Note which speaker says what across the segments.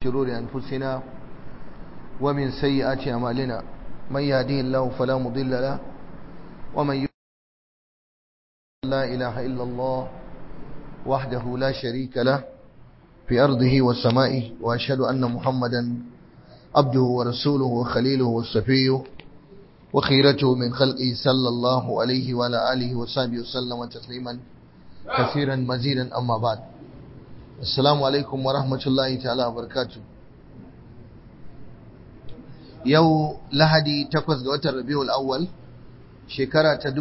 Speaker 1: شرور أنفسنا ومن سيئات أعمالنا من يهديه الله فلا مضل له ومن يضلل لا إله إلا الله وحده لا شريك له في أرضه وسمائه وأشهد أن محمدا عبده ورسوله وخليله وصفيه وخيرته من خلقه صلى الله عليه وعلى آله وصحبه وسلم تسليما كثيرا مزيدا أما بعد Assalamu alaikum wa rahmatullahi ta'ala wa barakatu. Yau Lahadi takwas ga watan Rabiul Awwal shekara ta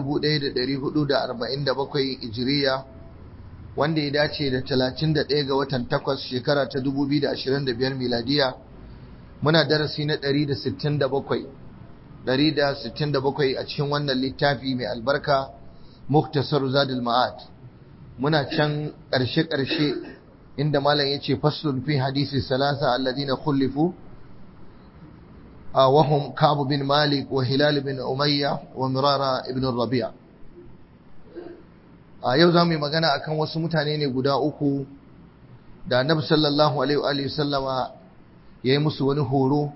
Speaker 1: 1447 Hijiriya wanda ya dace da 31 ga watan takwas shekara ta 2025 miladiya muna darasi na 167 167 a cikin wannan littafi mai albarka Muktasar Zadul Ma'ad muna can ƙarshe-ƙarshe inda malam yace faslun fi hadisi salasa alladhina khulifu wa hum Ka'b bin Malik wa Hilal bin Umayya wa Mirara ibn Rabi'a a yau zamu yi magana akan wasu mutane ne guda uku da Annabi sallallahu alaihi wa sallama yayi musu wani horo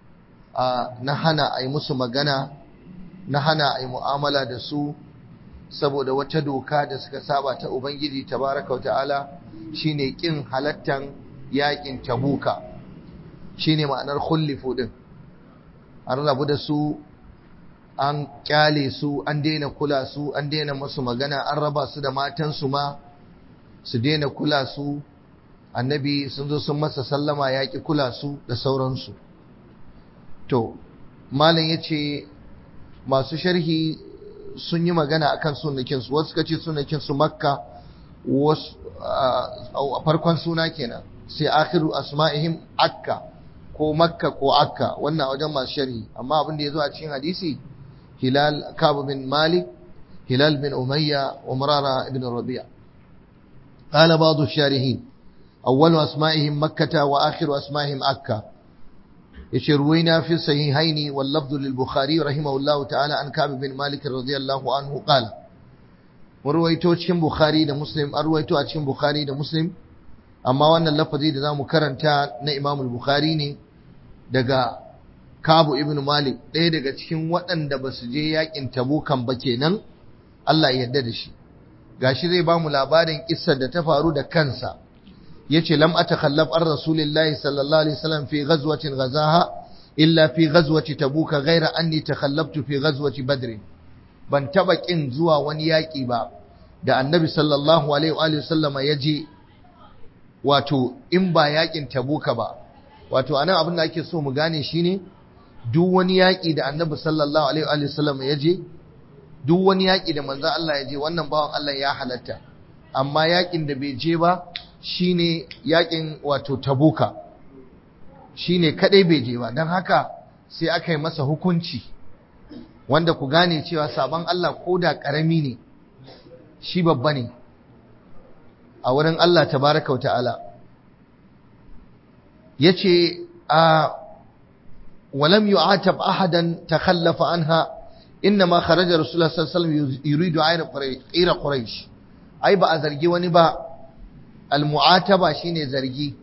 Speaker 1: na hana ayi musu magana na hana ayi mu'amala da su saboda wata doka da suka saba ta Ubangiji tabaraka wa ta'ala shine kin halattan yakin tabuka shine ma'anar khullifu din an rabu da su an kyale su an daina kula su an daina musu magana an raba su da matansu ma su daina kula su annabi sun zo sun masa sallama yaƙi kula su da sauransu to malam yace masu sharhi sun yi magana akan sunakinsu wasu suka ce sunakinsu makka wasu a farkon suna kenan sai akhiru asma'ihim akka ko makka ko akka wannan wajen masu sharhi amma abin da ya zo a cikin hadisi hilal kab bin malik hilal bin umayya wa murara ibn rabi'a qala ba'd ash-sharihin awwalu asma'ihim makkah wa akhiru asma'ihim akka yace ruwaina fi sahihaini wal lafdhu lil bukhari rahimahullahu ta'ala an kab bin malik radiyallahu anhu qala mun ruwaito cikin Bukhari da Muslim an ruwaito a cikin Bukhari da Muslim amma wannan lafazi da zamu karanta na Imam Bukhari ne daga Kabu ibn Malik ɗaya daga cikin waɗanda ba su je yakin Tabukan ba kenan Allah ya yarda da shi gashi zai ba mu labarin kissar da ta faru da kansa yace lam atakhallaf an rasulillahi sallallahu alaihi wasallam fi ghazwatin ghazaha illa fi ghazwati tabuka ghaira anni takhallaftu fi ghazwati badr ban taba kin zuwa wani yaƙi ba da annabi sallallahu alaihi wa sallama ya je wato in ba yaƙin tabuka ba wato anan abin da ake so mu gane shine duk wani yaƙi da annabi sallallahu alaihi wa sallama ya je duk wani yaƙi da manzon Allah ya je wannan bawan Allah ya halatta amma yaƙin da bai je ba shine yaƙin wato tabuka shine kadai bai je ba dan haka sai aka yi masa hukunci wanda ku gane cewa sabon Allah ko da ƙarami ne shi babba ne a wurin Allah tabaraka wata'ala ya ce a walam yu'atab ahadan takhallafa anha inna ma kharaja rasulullah sallallahu alaihi wasallam yuridu ayra quraish ai ba a zargi wani ba al-mu'ataba shine zargi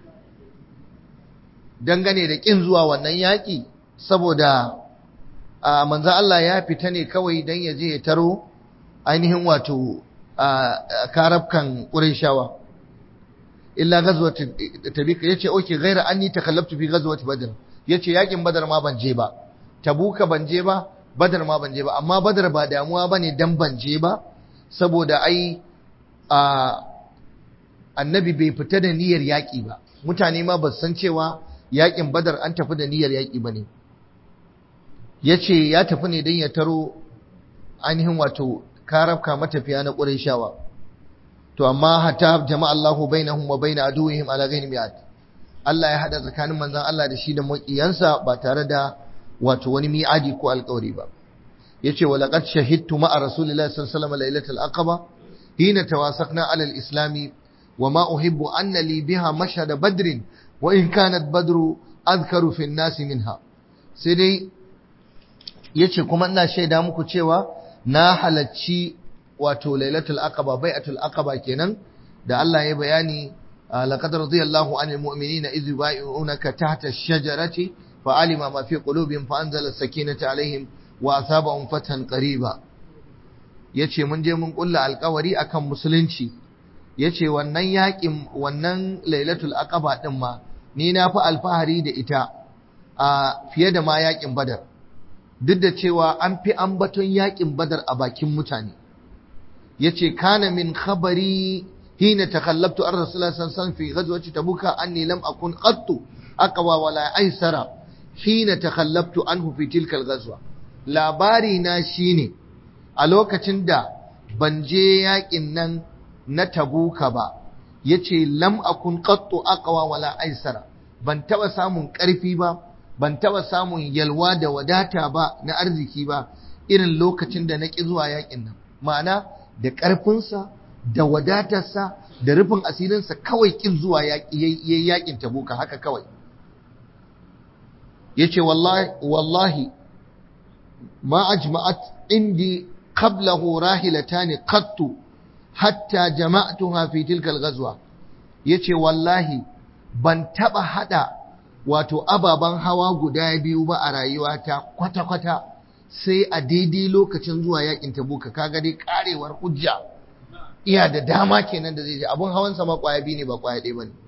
Speaker 1: dangane da kin zuwa wannan yaki saboda a manzan Allah ya fita ne kawai don ya je ya taro ainihin wato a karabkan ƙureshawa illa gazuwar tabika ya ce oke gaira an yi takallabtu fi gazuwar badar ya ce yakin badar ma ban je ba tabuka ban je ba badar ma ban je ba amma badar ba damuwa ba ne don ban je ba saboda ai a annabi bai fita da niyyar yaƙi ba mutane ma ba san cewa yaƙin badar an tafi da niyyar yaƙi ba ne ya ce ya tafi ne don ya taro ainihin wato karafka matafiya na ƙurayshawa to amma hatta jama'a Allahu bainahum wa bain aduwwihim ala ghayri mi'at Allah ya hada tsakanin manzon Allah da shi da maƙiyansa ba tare da wato wani mi'adi ko alƙawari ba yace wa laqad shahidtu ma'a rasulillahi sallallahu alaihi wasallam lailatul aqaba hina tawasaqna ala al-islam wa ma uhibbu anna li biha mashhad badr wa in kanat badru adhkaru fi an-nas minha sai dai yace kuma ina shaida muku cewa na halacci wato lailatul aqaba bai'atul aqaba kenan da Allah ya bayani laqad radiyallahu anil mu'minina idh yubayyi'unaka tahta ash-shajarati fa'alima ma fi qulubihim fa anzala as-sakinata alaihim wa asabahum fathan qariba yace mun je mun kulla alƙawari akan musulunci yace wannan yakin wannan lailatul aqaba din ma ni na fi alfahari da ita a fiye da ma yakin badar duk da cewa an fi ambaton yakin badar a bakin mutane yace kana min khabari hina takallabtu ar rasulullah sallallahu alaihi wasallam fi ghazwati tabuka anni lam akun qattu aqwa wala aysara hina takallabtu anhu fi tilka al-ghazwa labari na shine a lokacin da ban je yakin nan na tabuka ba yace lam akun qattu aqwa wala aysara ban taba samun karfi ba ban taba samun yalwa da wadata ba na arziki ba irin lokacin da naki zuwa yakin nan ma'ana da karfinsa da wadatarsa da rufin asirinsa kawai kin zuwa yaƙi yaƙin tabuka haka kawai yace wallahi wallahi ma ajma'at indi qablahu rahilatan qattu hatta jama'tuha fi tilka al-ghazwa yace wallahi ban taba hada wato ababan hawa guda biyu ba a rayuwata kwata kwata sai a daidai lokacin zuwa yakin tabuka kaga dai karewar hujja iya da dama kenan da zai je abun hawan sa ma kwaya biyu ne ba kwaya ɗaya bane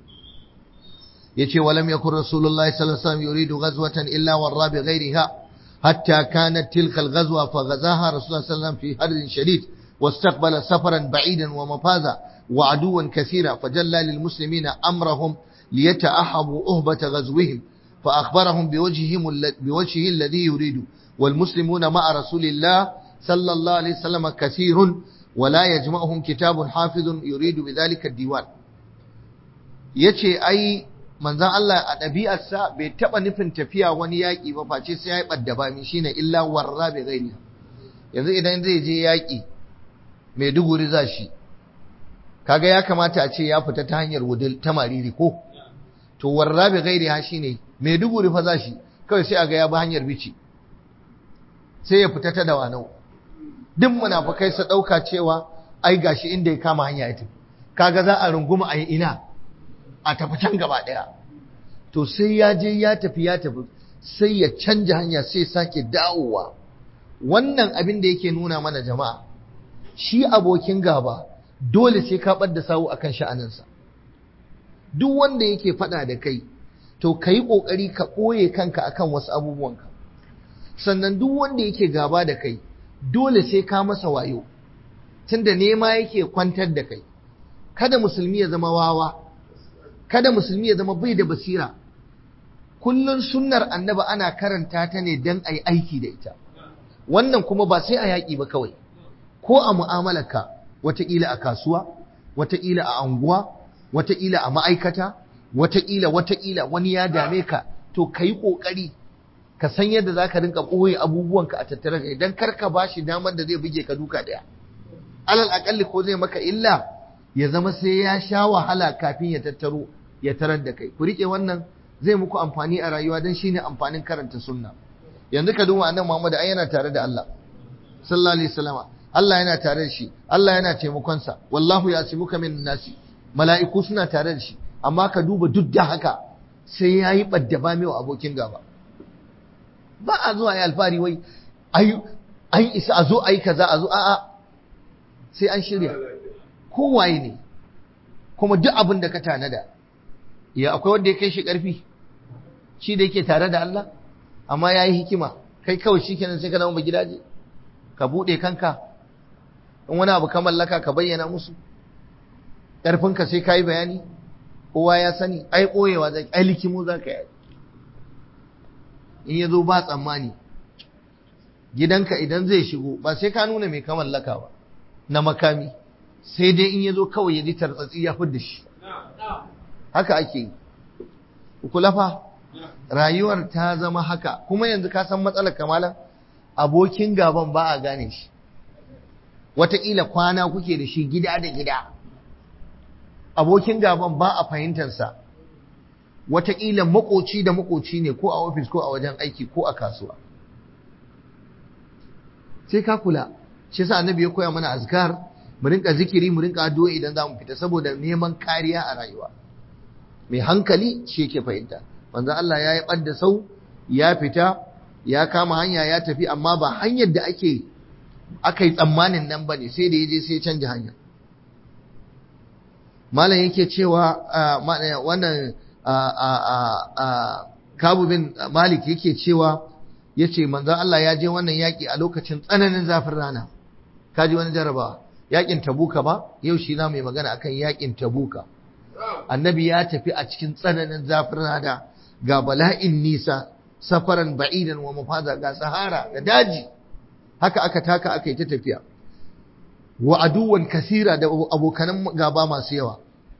Speaker 1: yace walam yakun rasulullahi sallallahu alaihi wasallam yuridu ghazwatan illa warra bi ghayriha hatta kanat tilka al-ghazwa fa ghazaha rasulullah sallallahu alaihi wasallam fi harbin shadid واستقبل سفرا بعيدا ومفازا وعدوا كثيرا فجلى للمسلمين أمرهم ليتأحبوا أهبة غزوهم فأخبرهم بوجههم بوجهه الذي يريد والمسلمون مع رسول الله صلى الله عليه وسلم كثير ولا يجمعهم كتاب حافظ يريد بذلك الديوان yace ai manzon Allah a ɗabi'arsa bai taɓa nufin tafiya wani yaƙi ba face sai ya yi ɓadda ba min shine illa warra bi ghairi yanzu idan zai je yaƙi Maiduguri za shi kaga ya kamata a ce ya fita ta hanyar wudil ta mariri ko to warra bi ghairi ha shine Maiduguri fa za shi kawai sai a ga ya bi hanyar bici sai ya fita ta dawanau duk munafikai su dauka cewa ai gashi inda ya kama hanya ya tafi kaga za a runguma a ina a tafi can gaba daya to sai ya je ya tafi ya tafi sai ya canja hanya sai sake dawowa wannan abin da yake nuna mana jama'a shi abokin gaba dole sai ka bar da sawu akan sha'aninsa duk wanda yake faɗa da kai to ka yi ƙoƙari ka ɓoye kanka akan wasu abubuwanka sannan duk wanda yake gaba da kai dole sai ka masa wayo tunda nema yake kwantar da kai kada musulmi ya zama wawa kada musulmi ya zama bai da basira kullun sunnar annaba ana karanta ta ne don a yi aiki da ita wannan kuma ba sai a yaƙi ba kawai ko a mu'amalarka wataƙila a kasuwa wataƙila a anguwa wataƙila a ma'aikata wataƙila wataƙila wani ya dame ka to ka yi ƙoƙari ka san yadda za ka rinka ɓoye abubuwanka a tattare da idan kar ka ba shi damar da zai buge ka duka ɗaya alal aƙalli ko zai maka illa ya zama sai ya sha wahala kafin ya tattaro ya tarar da kai ku riƙe wannan zai muku amfani a rayuwa don shine amfanin karanta sunna yanzu ka duba annabi Muhammad ai yana tare da Allah sallallahu alaihi wasallam Allah yana tare da shi Allah yana taimakon sa wallahu yasimuka min nasi mala'iku suna tare da shi amma ka duba duk da haka sai yayi baddaba mai abokin gaba ba a zuwa yi alfari wai ai an isa a zo ai kaza a zo a'a sai an shirya kowaye ne kuma duk abin da ka tanada ya akwai wanda ya kai shi karfi shi da yake tare da Allah amma ya yi hikima kai kawai shi kenan sai ka zama gidaje ka buɗe kanka in wani abu ka mallaka ka bayyana musu ƙarfinka sai ka yi bayani kowa ya sani ai ɓoyewa zai ai likimu za ka yi in ya zo ba tsammani gidanka idan zai shigo ba sai ka nuna mai ka mallaka ba na makami sai dai in ya zo kawai ya ji tartsatsi ya fi da shi haka ake yi kula fa rayuwar ta zama haka kuma yanzu ka san matsalar kamalan abokin gaban ba a gane shi wataƙila kwana kuke da shi gida da gida abokin gaban ba a fahimtarsa wataƙila makoci da makoci ne ko a ofis ko a wajen aiki ko a kasuwa sai ka kula shi sa annabi ya koya mana azkar mu rinka zikiri mu rinka addu'a idan za mu fita saboda neman kariya a rayuwa mai hankali shi yake fahimta manzo Allah ya yi ɓadda sau ya fita ya kama hanya ya tafi amma ba hanyar da ake aka yi tsammanin nan ba ne sai da ya je sai canja hanya malam yake cewa wannan kabu bin malik yake cewa ya ce manzan Allah ya je wannan yaƙi a lokacin tsananin zafin rana kaji wani jarabawa yaƙin tabuka ba yau shi na mai magana akan yaƙin tabuka annabi ya tafi a cikin tsananin zafin rana ga bala'in nisa safaran ba'idan wa mafaza ga sahara da daji haka aka taka aka yi ta tafiya wa aduwan kasira da abokanan gaba masu yawa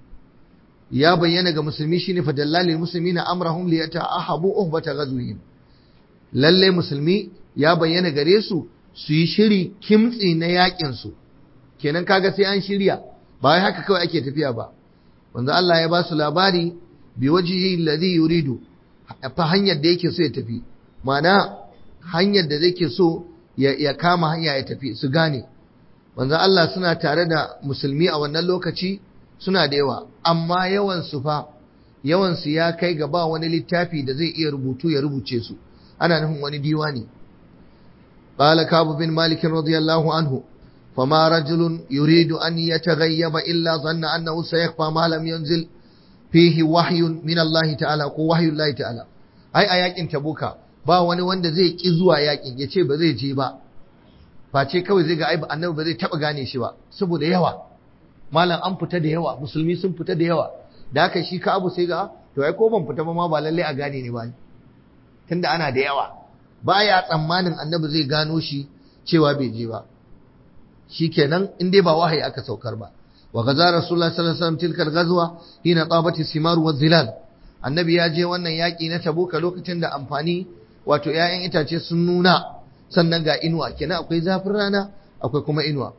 Speaker 1: ya bayyana ga musulmi shine fa dallalil muslimina amrahum li yata'ahabu uhbata ghazwihim lalle musulmi ya bayyana gare su su yi shiri kimtsi na yakin su kenan kaga sai an shirya ba wai haka kawai ake tafiya ba wanda Allah ya ba su labari bi wajhihi alladhi yuridu fa hanyar da yake so ya tafi ma'ana hanyar da zai ke so ya kama hanya ya tafi su gane manzo Allah suna tare da musulmi a wannan lokaci suna da yawa amma yawan su fa yawan su ya kai ga ba wani littafi da zai iya rubutu ya rubuce su ana nufin wani diwani qala kabu bin malik radiyallahu anhu فما رجل يريد أن يتغيب إلا ظن أنه سيخفى ما لم ينزل فيه وحي من الله تعالى ko وحي الله تعالى ai a yakin tabuka ba wani wanda zai ki zuwa yakin ya ce ba zai je ba face kawai zai ga ai annabi ba zai taba gane shi ba saboda yawa malam an fita da yawa musulmi sun fita da yawa da haka shi ka abu sai ga to ai ko ban fita ba ma ba lalle a gane ne ba tunda ana da yawa baya tsammanin annabi zai gano shi cewa bai je ba shikenan in dai ba wahayi aka saukar ba wa gaza rasulullah sallallahu alaihi wasallam tilkal ghazwa hina tabati simar wa zilal annabi ya je wannan yaki na tabuka lokacin da amfani wato 'ya'yan itace sun nuna sannan ga inuwa kenan akwai zafin rana akwai kuma inuwa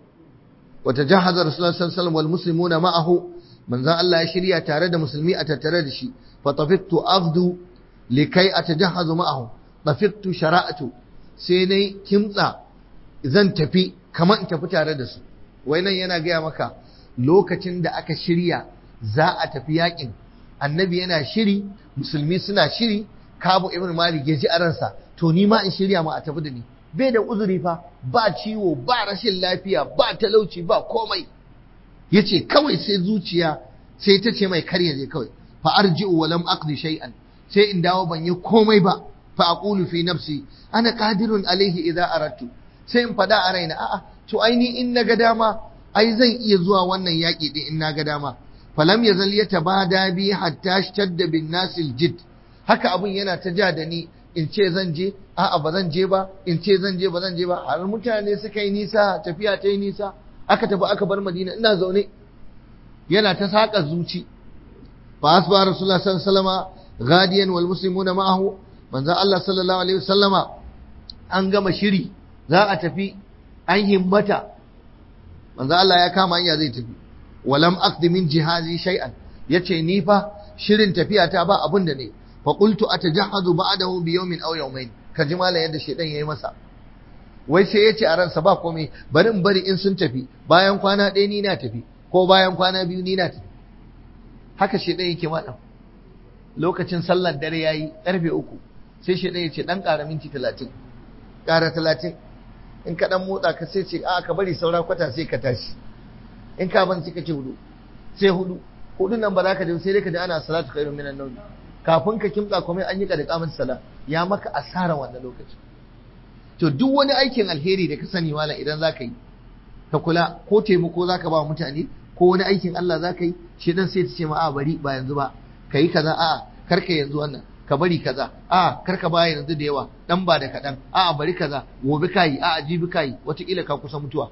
Speaker 1: wa tajahaza rasulullah sallallahu alaihi wasallam wal muslimuna ma'ahu manzon Allah ya shirya tare da musulmi a tattare da shi fa tafittu afdu likai atajahazu ma'ahu tafittu shara'atu sai nayi kimtsa zan tafi kamar in tafi tare da su wai nan yana gaya maka lokacin da aka shirya za a tafi yakin annabi yana shiri musulmi suna shiri kabu ibn malik ya ji a ransa to ni ma in shirya ma a tafi da ni bai da uzuri fa ba ciwo ba rashin lafiya ba talauci ba komai yace kawai sai zuciya sai ta ce mai kar je kawai fa arji'u wa lam aqdi shay'an sai in dawo ban yi komai ba fa aqulu fi nafsi ana qadirun alaihi idza aradtu sai in faɗa a raina a'a to ai ni in na ga dama ai zan iya zuwa wannan yaƙi din in na ga dama falam yazal yatabada bi hatta shtadda bin nasil jid haka abun yana ta ja da ni in ce zan je a'a ba zan je ba in ce zan je ba zan je ba har mutane suka yi nisa tafiya ta yi nisa aka tafi aka bar madina ina zaune yana ta saƙa zuci fa asba rasulullah sallallahu alaihi wasallama ghadiyan wal muslimuna ma'ahu manzo Allah sallallahu alaihi wasallama an gama shiri za a tafi an himmata manzo Allah ya kama hanya zai tafi walam aqdi min jihazi shay'an yace ni fa shirin tafiya ta ba abun da ne fa qultu atajahhadu ba'dahu bi yawmin aw yawmayn kaji mala yadda shedan yayi masa wai sai yace a ransa ba komai bari in bari in sun tafi bayan kwana ɗaya ni na tafi ko bayan kwana biyu ni na tafi haka shedan yake madan lokacin sallar dare yayi karfe uku sai shedan yace dan ƙara minti 30 ƙara 30 in ka dan motsa ka sai ce a ka bari saura kwata sai ka tashi in ka ban sai ka ce hudu sai hudu hudu nan ba za ka je sai dai ka ji ana salatu khairun minan nawm kafin ka kimtsa komai an yi ka da kamun sala ya maka asara wannan lokaci to duk wani aikin alheri da ka sani wala idan za ka yi ka kula ko taimako za ka ba mutane ko wani aikin Allah za ka yi shi dan sai ta ce ma a bari ba yanzu ba ka yi kaza a karka yanzu wannan ka bari kaza a karka baya yanzu da yawa dan ba da kaɗan a bari kaza gobe kayi a jibi kayi wataƙila ka kusa mutuwa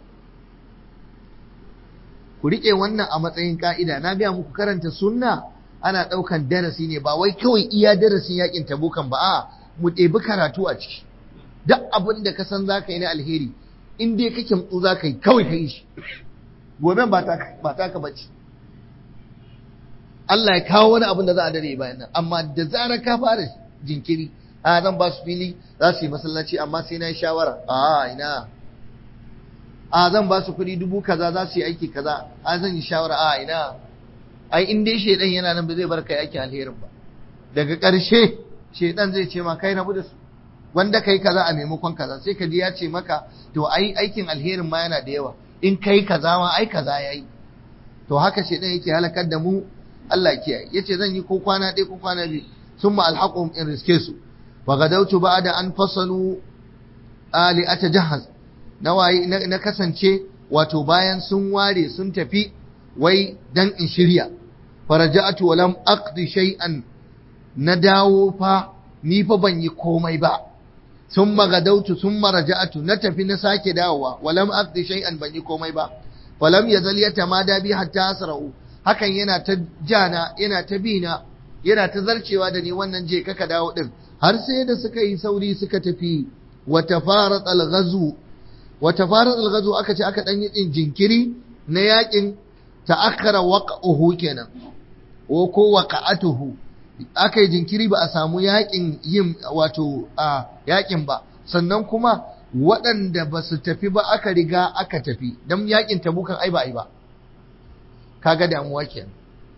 Speaker 1: ku riƙe wannan a matsayin ka'ida na biya muku karanta sunna ana ɗaukan darasi ne ba wai kawai iya darasin yakin tabukan ba a mu ɗebi karatu a ciki duk abin da ka san za ka yi na alheri in dai kake mutsu za ka yi kawai ka yi shi gobe ba ta ka bace Allah ya kawo wani abin da za a dare bayan nan amma da zarar ka fara jinkiri a zan ba su fili za su yi masallaci amma sai na yi shawara a ina a zan ba su kuɗi dubu kaza za su yi aiki kaza a zan yi shawara a ina ai in dai shedan yana nan ba zai bar kai aikin alherin ba daga ƙarshe shedan zai ce ma kai rabu da su wanda kai kaza a maimakon kaza sai ka ji ya ce maka to ai aikin alherin ma yana da yawa in kai kaza ma ai kaza yayi to haka shedan yake halakar da mu Allah kiyaye yace zan yi ko kwana ɗaya ko kwana biyu summa alhaqum in riske su wa gadautu ba'da an fasalu ali atajahhaz na waye na kasance wato bayan sun ware sun tafi wai dan in shirya faraja'atu wa lam aqdi shay'an na dawo fa ni fa ban yi komai ba sun magadautu sun maraja'atu na tafi na sake dawowa walam aqdi shay'an ban yi komai ba falam yazal yatamada bi hatta asra'u hakan yana ta jana yana ta bina yana ta zarcewa da ni wannan je kaka dawo din har sai da suka yi sauri suka tafi wa tafarat al-ghazu wa tafarat al-ghazu aka ce aka dan yi jinkiri na yakin ta'akhkhara waqa'uhu kenan ko ko waqa'atuhu aka yi jinkiri ba a samu yakin yin wato a yakin ba sannan kuma waɗanda ba su tafi ba aka riga aka tafi don yakin tabukan ai ba ai ba kaga damuwa kenan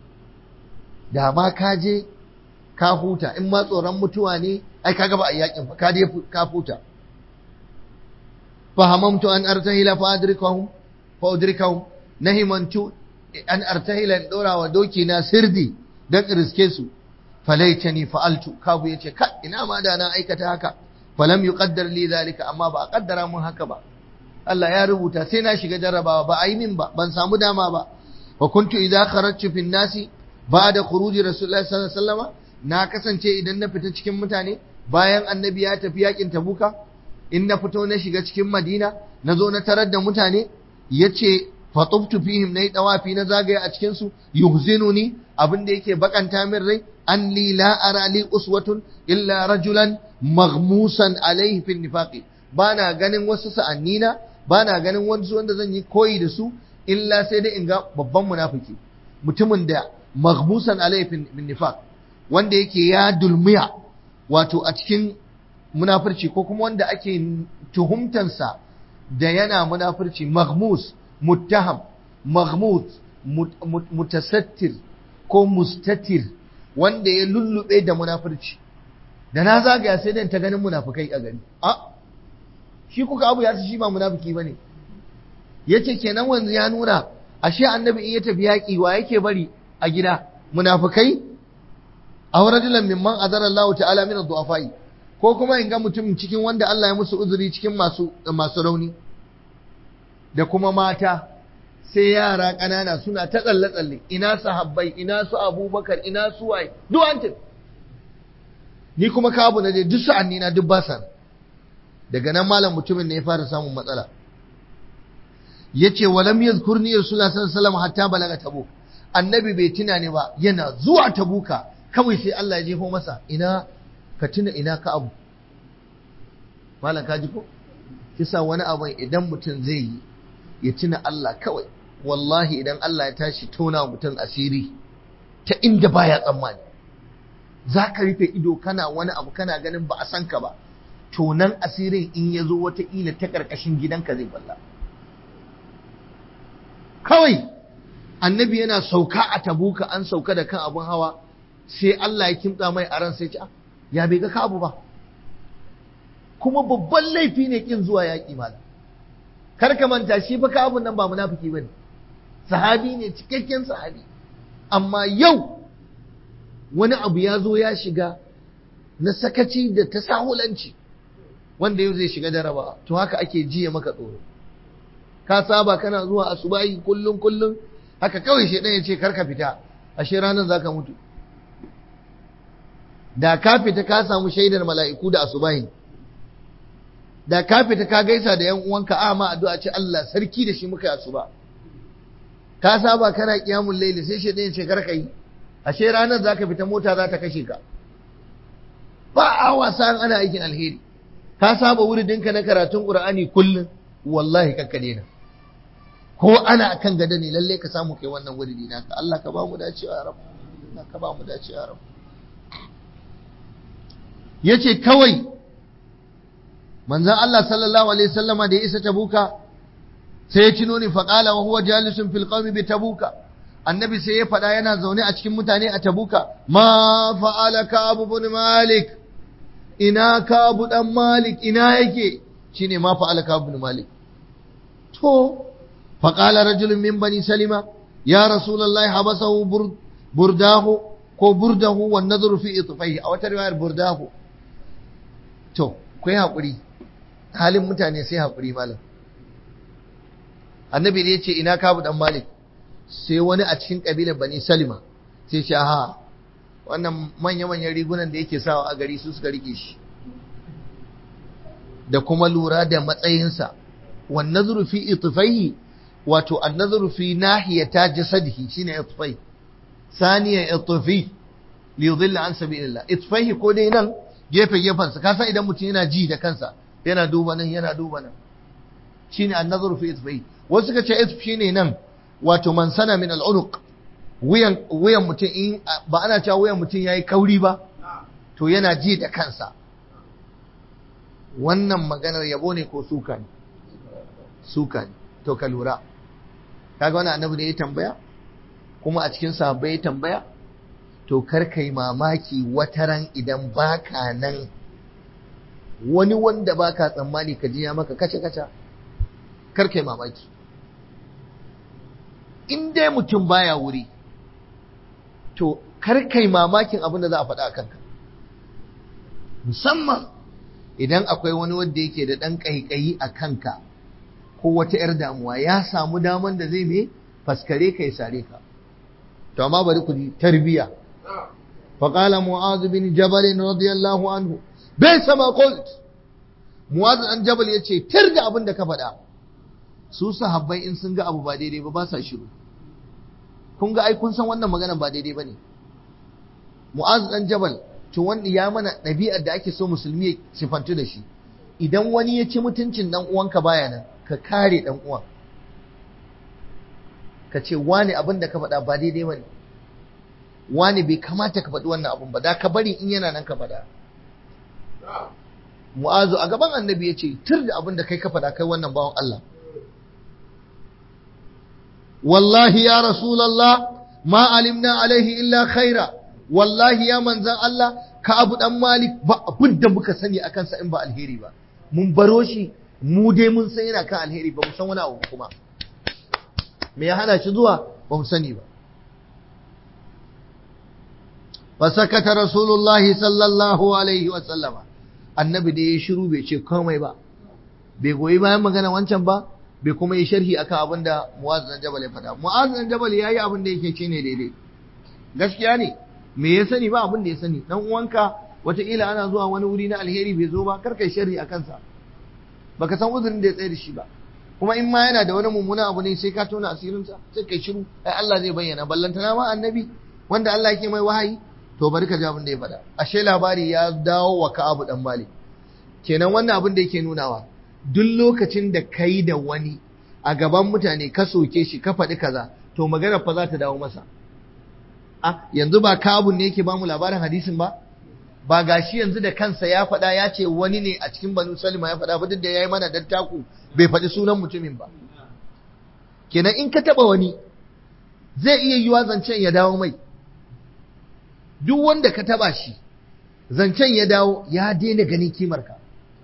Speaker 1: da ma ka je ka huta in ma tsoron mutuwa ne ai kaga ba a yakin ba ka je ka huta fahamamtu an artahila fa adrikahum fa udrikahum nahimantu an artahila in dora wa doki na sirdi dan riske su falaitani fa'altu kabu yace ka ina ma da na aikata haka falam yuqaddar li zalika amma ba a kaddara mun haka ba Allah ya rubuta sai na shiga jarrabawa ba a yi min ba ban samu dama ba wa kuntu idza kharajtu fin nasi ba'da khuruji rasulullahi sallallahu alaihi wasallam na kasance idan na fita cikin mutane bayan annabi ya tafi yakin tabuka in na fito na shiga cikin madina na zo na tarar da mutane yace fatuftu fihim nayi dawafi na zagaye a cikin su yuhzinuni abin da yake bakanta min rai an li la ara li uswatun illa rajulan maghmusan alaihi fi nifaqi bana ganin wasu sa'annina bana ganin wasu wanda zan yi koyi da su illa sai dai in ga babban munafiki mutumin da maghmusan alaihi fi nifaq wanda yake ya dulmiya wato a cikin munafurci ko kuma wanda ake tuhumtansa da yana munafurci maghmus muttaham maghmut mutasattir ko mustatir wanda ya lullube da munafurci da na zagaya sai dan ta ganin munafukai a gari a shi kuka abu ya shi ba munafiki bane yace kenan wanzu ya nuna ashe annabi in ya tafi yaki wa yake bari a gida munafukai aw rajulan mimman azara Allah ta'ala min ad-du'afai ko kuma in ga mutum cikin wanda Allah ya musu uzuri cikin masu masu rauni da kuma mata sai yara ƙanana suna ta tsalle-tsalle ina sahabbai ina su abubakar ina su waye duk an tafi ni kuma kabu na je duk sa'anni na duk basa daga nan malam mutumin ne ya fara samun matsala yace walam yazkurni rasulullah sallallahu alaihi wasallam hatta balaga tabuk annabi bai tuna ne ba yana zuwa tabuka kawai sai Allah ya jefo masa ina ka tuna ina ka abu malam ka ji ko kisa wani abu idan mutum zai yi ya tuna Allah kawai wallahi idan Allah ya tashi tona mutum asiri ta inda baya tsammani za ka rufe ido kana wani abu kana ganin ba a san ka ba tonan asirin in ya zo wataƙila ta ƙarƙashin gidanka zai balla kawai annabi yana sauka a tabuka an sauka da kan abun hawa sai Allah ya kimtsa mai a ran sai ce ya bai ga ka abu ba kuma babban laifi ne kin zuwa yaƙi malam kar ka manta shi fa kabun nan ba munafiki bane sahabi ne cikakken sahabi amma yau wani abu ya zo ya shiga na sakaci da tasahulanci wanda yau zai shiga jaraba to haka ake jiya maka tsoro ka saba kana zuwa asubahi kullun kullun haka kawai shedan ya ce kar ka fita ashe ranar zaka mutu da ka fita ka samu shaidar mala'iku da asubahi da ka fita ka gaisa da yan uwanka a ma addu'a ce Allah sarki da shi muka yi asuba ka saba kana kiyamul laili sai shedan ya ce kar ka yi ashe ranar zaka fita mota za ta kashe ka ba a wasa ana aikin alheri ka saba wuridinka na karatun qur'ani kullum wallahi kakka daina ko ana kan gada ne lalle ka samu kai wannan wuridi naka Allah ka ba mu dacewa ya rabu Allah ka ba mu dacewa ya rabu yace kawai manzon Allah sallallahu alaihi wasallama da ya isa tabuka sai ya cino ni faqala wa huwa jalisun fil qawmi bi tabuka annabi sai ya faɗa yana zaune a cikin mutane a tabuka ma fa'ala ka'ab ibn malik ina ka'ab dan malik ina yake shine ma fa'ala ka'ab ibn malik to faqala rajulun min bani salima ya rasulullahi habasahu burdahu ko burdahu wan nadru fi itfaihi a wata riwayar burdahu to kai hakuri halin mutane sai hakuri malam annabi ne yace ina kabu dan malik sai wani a cikin kabilar bani salima sai ce ha wannan manya manyan rigunan da yake sawa a gari su suka rike shi da kuma lura da matsayinsa wan nadru fi itfaihi wato an nadru fi nahiyata jasadihi shine itfai saniya itfi li yudilla an sabilillah itfaihi ko dai nan gefe gefen sa kasan idan mutum yana ji da kansa yana duba nan yana duba nan shine an nadru fi itfaihi wasu suka ce itf shine nan wato man sana min al-unuq wuyan wuyan mutum in ba ana cewa wuyan mutum yayi kauri ba to yana ji da kansa wannan maganar yabo ne ko suka ne suka ne to ka lura kaga wani annabi ne ya tambaya kuma a cikin sahabbai ya tambaya to kar kai mamaki wataran idan baka nan wani wanda baka tsammani ka ji ya maka kace kaca kar kai mamaki in dai mutum baya wuri to kar kai mamakin abin da za a faɗa a kanka musamman idan akwai wani wanda yake da ɗan ƙaiƙayi a kanka ko wata 'yar damuwa ya samu daman da zai mai faskare ka ya sare ka to amma bari ku ji tarbiya faqala mu'adh bin jabal radiyallahu anhu bai sama qult mu'adh dan jabal yace tir da abin da ka faɗa su sahabbai in sun ga abu ba daidai ba ba sa shiru kun ga ai kun san wannan magana ba daidai bane mu'adh dan jabal to wanda ya mana ɗabi'ar da ake so musulmi ya sifantu da shi idan wani ya ci mutuncin dan uwanka baya nan ka kare dan uwan ka ce wani abin da ka faɗa ba daidai bane wani bai kamata ka faɗi wannan abin ba da ka bari in yana nan ka faɗa mu'azu a gaban annabi ya ce tur da abin da kai ka faɗa kai wannan bawan Allah wallahi ya rasulallah ma alimna alaihi illa khaira wallahi ya manzan Allah ka abu dan malik ba abin da muka sani a kansa in ba alheri ba mun baro shi mu dai mun san yana kan alheri ba mu san wani abu kuma me ya hana shi zuwa ba mu sani ba fasakata rasulullahi sallallahu alaihi wa sallama annabi da ya shiru bai ce komai ba bai goyi bayan magana wancan ba bai kuma yi sharhi akan abin da mu'az dan jabal ya faɗa mu'az dan jabal yayi abin da yake ce ne daidai gaskiya ne me ya sani ba abin da ya sani dan uwanka wataƙila ana zuwa wani wuri na alheri bai zo ba kar kai sharhi a kansa baka san uzurin da ya tsaye da shi ba kuma in ma yana da wani mummuna abu ne sai ka tona asirinsa sai kai shiru ai Allah zai bayyana ballantana ma annabi wanda Allah yake mai wahayi to bari ka ji abin da ya faɗa ashe labari ya dawo wa Ka'abu dan Malik kenan wannan abin da yake nunawa duk lokacin da kai da wani a gaban mutane ka soke shi ka faɗi kaza to magana fa za ta dawo masa ah yanzu ba Ka'abu ne yake ba mu labarin hadisin ba ba gashi yanzu da kansa ya faɗa ya ce wani ne a cikin Banu Salima ya faɗa ba duk da yayi mana dattaku bai faɗi sunan mutumin ba kenan in ka taɓa wani zai iya yiwa zancen ya dawo mai duk wanda ka taba shi zancen ya dawo ya daina ganin kimarka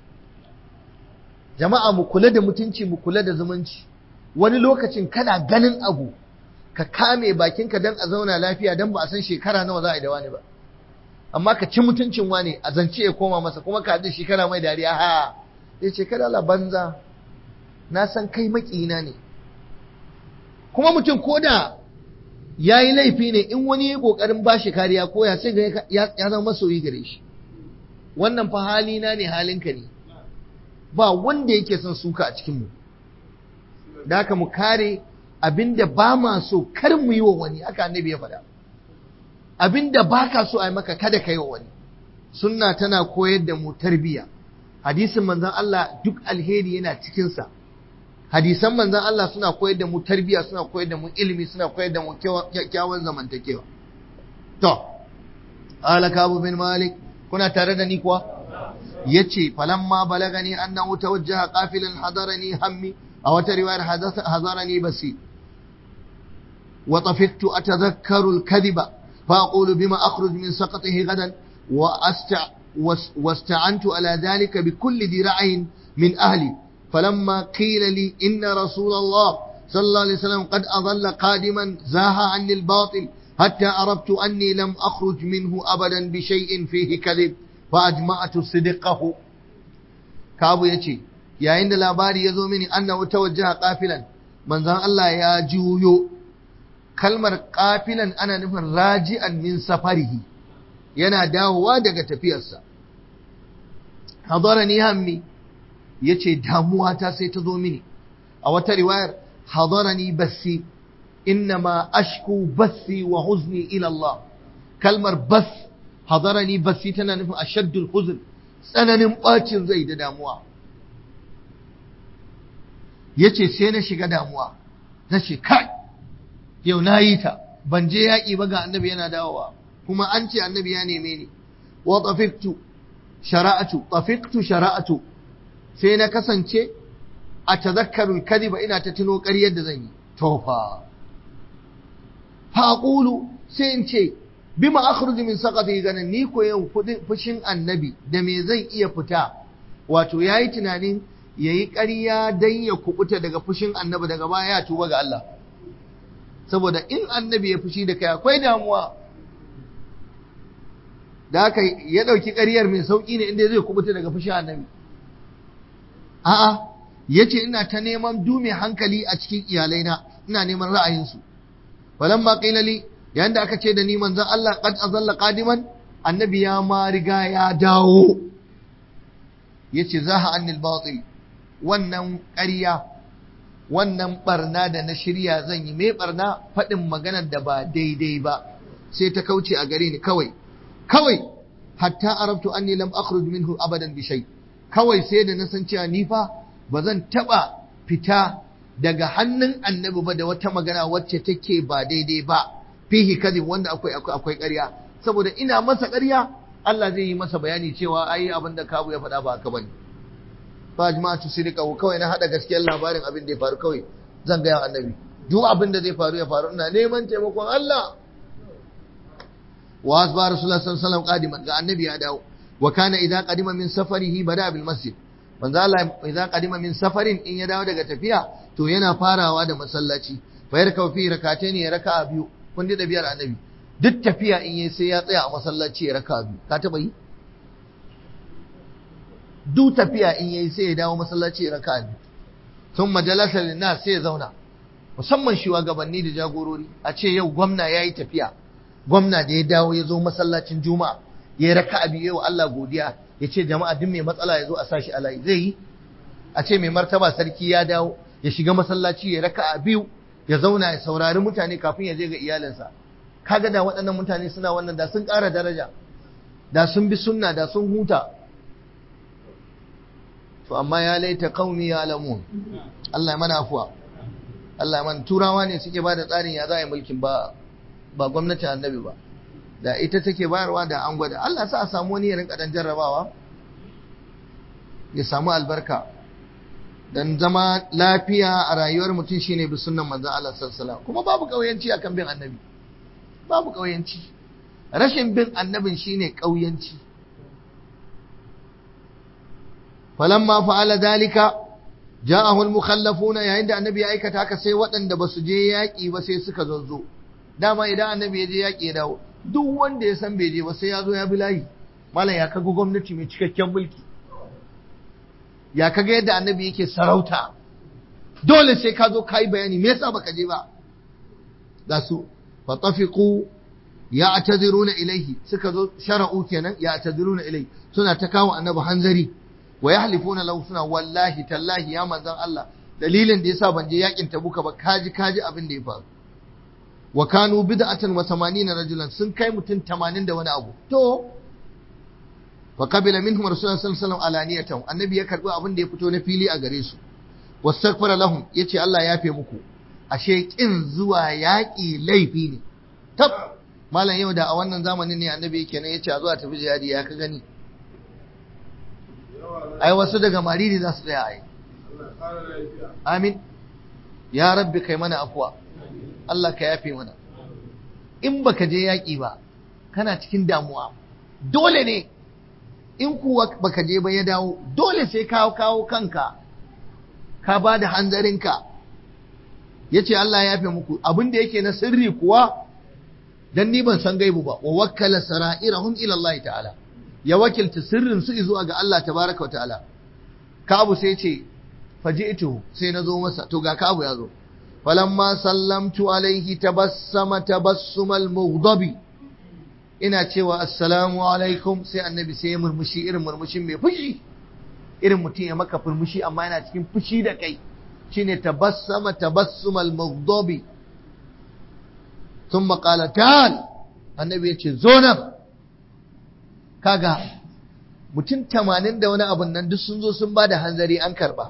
Speaker 1: jama'a mu kula da mutunci mu kula da zumunci wani lokacin kana ganin abu ka kame bakinka don a zauna lafiya don ba a san shekara nawa za a yi da wani ba amma ka ci mutuncin wani a zance ya koma masa kuma ka haɗu shekara mai dariya ha ya ce kada la banza na san kai maƙina ne kuma mutum ko da ya yi laifi ne in wani ya ƙoƙarin ba shi kariya ko ya sai ya zama masoyi gare shi wannan fa halina ne halinka ne ba wanda yake son suka a cikinmu da haka mu kare abinda ba ma so kar mu yi wa wani haka annabi ya faɗa abinda ba ka so a yi maka kada ka yi wa wani sunna tana koyar da mu tarbiyya hadisin manzon Allah duk alheri yana cikinsa hadisan manzon Allah suna koyar da mu tarbiyya suna koyar da mu ilimi suna koyar da mu kyakkyawan zamantakewa to ala kabu bin malik kuna tare da ni kuwa yace falamma balagani annahu tawajjaha qafilan hadarani hammi أو رواية حضرني بسي وطفقت أتذكر الكذب فأقول بما أخرج من سقطه غدا وأستع واستعنت على ذلك بكل ذراع من أهلي فلما قيل لي إن رسول الله صلى الله عليه وسلم قد أظل قادما زاها عني الباطل حتى عرفت أني لم أخرج منه أبدا بشيء فيه كذب فأجمعت صدقه كابو يتي يا عند الأباري يزومني أنه توجه قافلا من ذا الله يا جويو kalmar kafilan ana nufin raji'an min safarihi yana dawowa daga tafiyarsa hadarani hammi yace damuwa ta sai ta zo mini a wata riwayar hadarani bassi innama ashku bassi wa huzni ila Allah kalmar bas hadarani bassi tana nufin ashaddul huzn tsananin bacin zai da damuwa yace sai na shiga damuwa nace kai yau na yi ta ban je yaƙi ba ga annabi yana dawowa kuma an ce annabi ya neme ni wa tafiqtu shara'atu tafiqtu shara'atu sai na kasance a tazakkaru kadiba ina ta tuno ƙaryar da zan yi to fa fa aqulu sai in ce bima akhruju min saqati ganin ni ko yau fushin annabi da me zan iya fita wato yayi tunanin yayi ƙarya dan ya kubuta daga fushin annabi daga baya ya tuba ga Allah saboda in annabi ya fushi da kai akwai damuwa da haka ya ɗauki ƙaryar mai sauƙi ne inda zai kubuta daga fushin annabi a'a ya ce ina ta neman dume hankali a cikin iyalaina ina neman ra'ayinsu walan ma ƙilali yayin da aka ce da ni manzon Allah qad azalla qadiman annabi ya ma riga ya dawo yace zaha annil batil wannan ƙarya wannan barna da na shirya zan yi mai barna faɗin maganar da ba daidai ba sai ta kauce a gare ni kawai kawai hatta arabtu anni lam akhruj minhu abadan bi shay kawai sai da na san cewa ni fa ba zan taba fita daga hannun annabi ba da wata magana wacce take ba daidai ba fihi kadhib wanda akwai akwai ƙarya saboda ina masa ƙarya Allah zai yi masa bayani cewa ai abin da kabu ya faɗa ba haka bane fa jama'atu sirqahu kawai na hada gaskiyar labarin abin da ya faru kawai zan ga annabi duk abin da zai faru ya faru ina neman taimakon Allah wa asba rasulullah sallallahu alaihi wasallam qadiman ga annabi ya dawo wa kana idza qadima min safarihi bada bil masjid manzo Allah idza qadima min safarin in ya dawo daga tafiya to yana farawa da masallaci fa yarka fi rak'atayn ya raka'a biyu kun da biyar annabi duk tafiya in yayi sai ya tsaya a masallaci ya raka'a biyu ka taba yi duk tafiya in yayi sai ya dawo masallaci ya raka'a biyu sun majalasa linnas sai ya zauna musamman shugabanni da jagorori a ce yau gwamna yayi tafiya gwamna da ya dawo ya zo masallacin juma'a ya raka abi yau Allah godiya ya ce jama'a duk mai matsala ya zo a sashi a layi zai yi a ce mai martaba sarki ya dawo ya shiga masallaci ya raka a biyu ya zauna ya saurari mutane kafin ya je ga iyalinsa kaga da waɗannan mutane suna wannan da sun ƙara daraja da sun bi sunna da sun huta to amma ya laita qaumi ya alamun Allah ya mana afuwa Allah ya mana turawa ne suke ba da tsarin ya za a yi mulkin ba ba gwamnatin annabi ba da ita take bayarwa da an gwada Allah sa a samu wani ya rinka dan jarrabawa ya samu albarka dan zama lafiya a rayuwar mutum shine bi sunnan manzon Allah sallallahu alaihi kuma babu kauyanci akan bin annabi babu kauyanci rashin bin annabin shine kauyanci falamma fa'ala dalika ja'ahu al-mukhallafuna yayin da annabi ya aikata haka sai waɗanda ba su je yaƙi ba sai suka zazzo dama idan annabi ya je yaƙi ya dawo duk wanda ya san bai je ba sai ya zo ya bi layi malam ya kaga gwamnati mai cikakken mulki ya kaga yadda annabi yake sarauta dole sai ka zo ka yi bayani me yasa baka je ba ga su fa tafiqu ya'taziruna ilayhi suka zo shara'u kenan ya'taziruna ilayhi suna ta kawo annabi hanzari wa yahlifuna lahu suna wallahi tallahi ya manzon Allah dalilin da yasa ban je yakin tabuka ba kaji kaji abin da ya faru wa kanu bid'atan wa 80 rajulan sun kai mutum 80 da wani abu to wa qabila minhum rasulullahi sallallahu alaihi wasallam alaniyatan annabi ya karbi abin da ya fito na fili a gare su wastaghfara lahum yace Allah ya yafe muku ashe kin zuwa yaki laifi ne tab malam yau da a wannan zamanin ne annabi yake nan yace a zuwa tafi jihadi ya ka gani ai wasu daga mariri za su tsaya ai amin ya rabbi kai mana afuwa Allah ka yafe mana in baka je yaƙi ba kana cikin damuwa dole ne in kuwa baka je ba ya dawo dole sai ka kawo kanka ka ba da hanzarinka ya ce Allah ya yafe muku abin da yake na sirri kuwa dan ni ban san gaibu ba wa wakkala sara'irahum ila Allah ta'ala ya wakilta sirrin su zuwa ga Allah tabaraka wa ta'ala Ka'abu sai ce faji'tu sai na zo masa to ga Ka'abu ya zo falamma sallamtu alaihi tabassama tabassumal mughdabi ina cewa assalamu alaikum sai annabi sai ya murmushi irin murmushin mai fushi irin mutum ya maka furmushi amma yana cikin fushi da kai shine tabassama tabassumal mughdabi thumma qala tal annabi yace zo nan kaga mutum tamanin da wani abun nan duk sun zo sun ba da hanzari an karba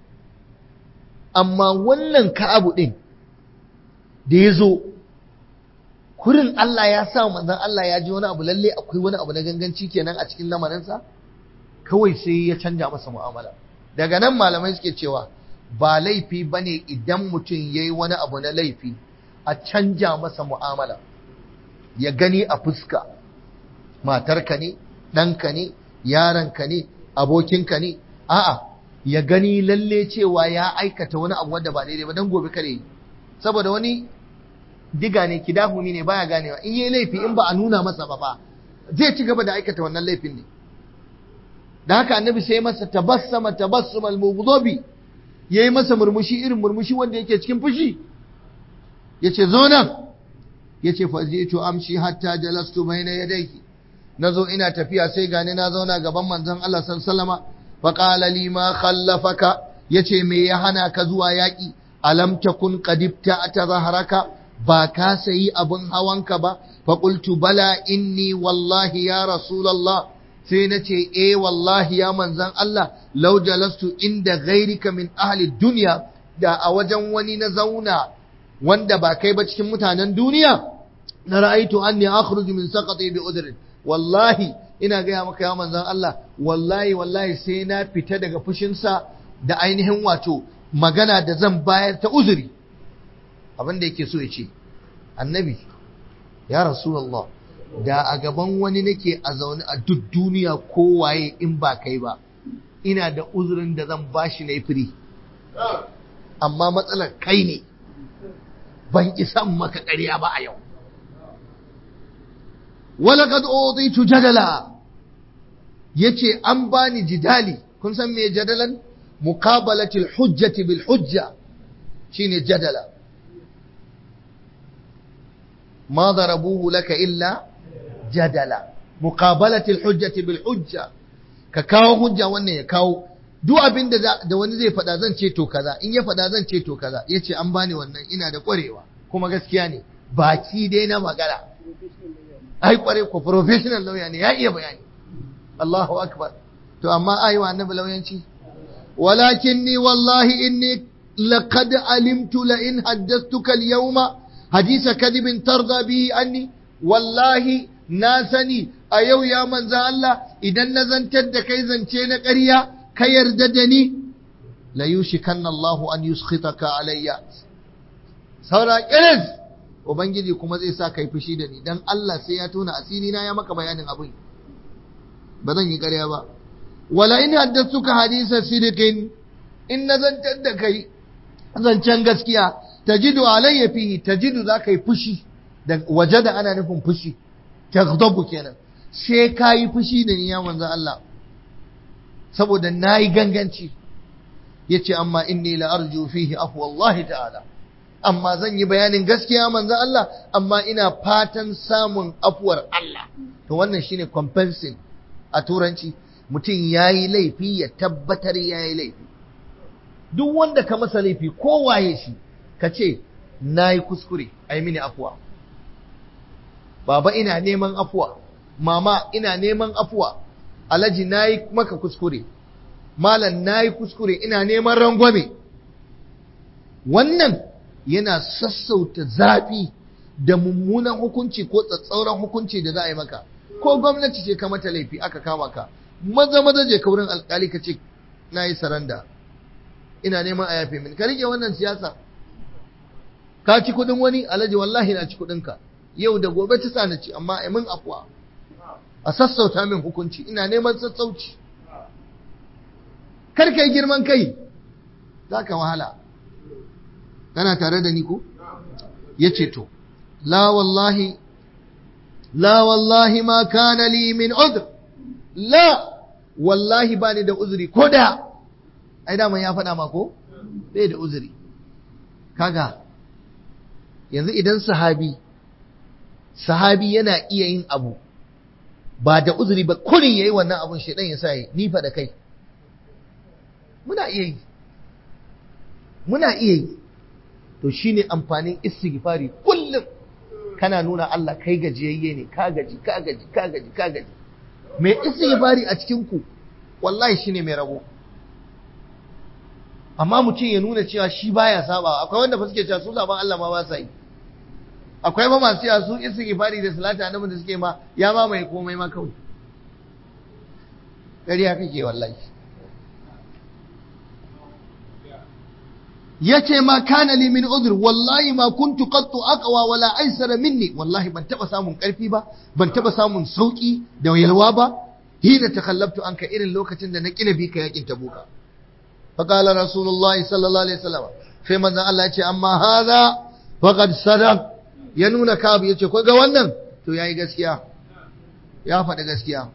Speaker 1: amma wannan ka'abu ɗin da ya zo kurin Allah ya sa manzon Allah ya ji wani abu lalle akwai wani abu na ganganci kenan a cikin lamarinsa kawai sai ya canja masa mu'amala daga nan malamai suke cewa ba laifi bane idan mutum ya yi wani abu na laifi a canja masa mu'amala ya gani a fuska matarka ne ɗanka ne yaranka ne abokinka ne a'a ya gani lalle cewa ya aikata wani abu wanda ba daidai ba don gobe kare yi saboda wani diga ne kidahumi ne baya ganewa in yi laifi in ba a nuna masa ba ba zai ci gaba da aikata wannan laifin ne da haka annabi sai masa tabassama tabassumal mughdabi yayi masa murmushi irin murmushi wanda yake cikin fushi yace zo nan yace fa ji'tu amshi hatta jalastu bayna yadayki nazo ina tafiya sai gani na zauna gaban manzon Allah sallallahu alaihi wasallama fa qala li ma khallafaka yace me ya hana ka zuwa yaki alam takun qadibta atazaharaka ba ka sayi abin hawanka ba fa qultu bala inni wallahi ya rasulullah sai na ce eh wallahi ya manzan Allah law jalastu inda ghairika min ahli dunya da a wajen wani na zauna wanda ba kai ba cikin mutanen duniya na ra'aitu anni akhruju min saqati bi udrin wallahi ina gaya maka ya manzan Allah wallahi wallahi sai na fita daga fushinsa da ainihin wato magana da zan bayar ta uzuri abin da yake so ya ce annabi ya rasulullah da a gaban wani nake a zaune a duk duniya kowaye in ba kai ba ina da uzurin da zan bashi na firi amma matsalar kai ne ban isan maka ƙarya ba a yau walaqad utitu jadala yace an bani jidali kun san me jadalan muqabalatil hujjati bil hujja shine jadala ما ضربوه لك إلا جدلا مقابلة الحجة بالحجة كاو حجة wannan ya kawo duk abin da wani zai faɗa zan ce to kaza in ya faɗa zan ce to kaza yace an bani wannan ina da ƙwarewa kuma gaskiya ne baki dai na magana ai ƙware ko professional lawyer ne ya iya bayani Allahu akbar to amma ai wa annabi lauyanci walakinni wallahi inni laqad alimtu la in haddathtuka al-yawma hadisa kadibin tarda bihi anni wallahi na sani a yau ya manza Allah idan na zantar da kai zance na ƙarya ka yarda da ni la yushikanna Allah an yuskhitaka alayya saura kiris ubangiji kuma zai sa kai fushi da ni dan Allah sai ya tona asiri na ya maka bayanin abin ba zan yi ƙarya ba wala in haddathuka hadisa sidiqin in na zantar da kai zancen gaskiya tajidu alayya fihi tajidu zaka yi fushi da waje da ana nufin fushi taghdabu kenan sai kayi fushi da ni ya manzo Allah saboda nayi ganganci yace amma inni la arju fihi afwa Allah ta'ala amma zan yi bayanin gaskiya manzo Allah amma ina fatan samun afuwar Allah to wannan shine compensing a turanci mutum yayi laifi ya tabbatar yayi laifi duk wanda ka masa laifi ko waye shi ka ce na yi kuskure a yi mini afuwa baba ina neman afuwa mama ina neman afuwa alhaji na yi maka kuskure malam na yi kuskure ina neman rangwame wannan yana sassauta zafi da mummunan hukunci ko tsatsauran hukunci da za a yi maka ko gwamnati ce ka mata laifi aka kama ka maza maza je ka wurin alkali ka ce na yi saranda ina neman a yafe min ka rike wannan siyasa ka ci kudin wani alhaji wallahi na ci kudin ka yau da gobe ta sa na ci amma ai min afwa a sassauta min hukunci ina neman sassauci kar kai girman kai za ka wahala kana tare da ni ko ya ce to la wallahi la wallahi ma kana li min udhr la wallahi ba ni da uzuri ko da ai daman ya faɗa ma ko bai da uzuri kaga yanzu idan sahabi sahabi yana iya yin abu ba da uzuri ba kurin yayi wannan abun shedan ya sa yi ni fa da kai muna iya yi muna iya yi to shine amfanin istighfari kullum kana nuna Allah kai gajiyayye ne ka gaji ka gaji ka gaji ka gaji mai istighfari a cikin ku wallahi shine mai rabo amma mutum ya nuna cewa shi baya saba akwai wanda fa suke cewa su saban Allah ma ba sa yi akwai ba masu cewa su istighfari da salati annabi da suke ma ya ma mai komai ma kawai ƙarya kake wallahi yace ma kana li min udhr wallahi ma kuntu qattu aqwa wala aysara minni wallahi ban taba samun karfi ba ban taba samun sauki da yalwa ba hina takallabtu anka irin lokacin da na kina bi ka yakin tabuka fa qala rasulullahi sallallahu alaihi wasallam sai manzon Allah yace amma hadha faqad sadaq ya nuna kabu yace ko ga wannan to yayi gaskiya ya faɗi gaskiya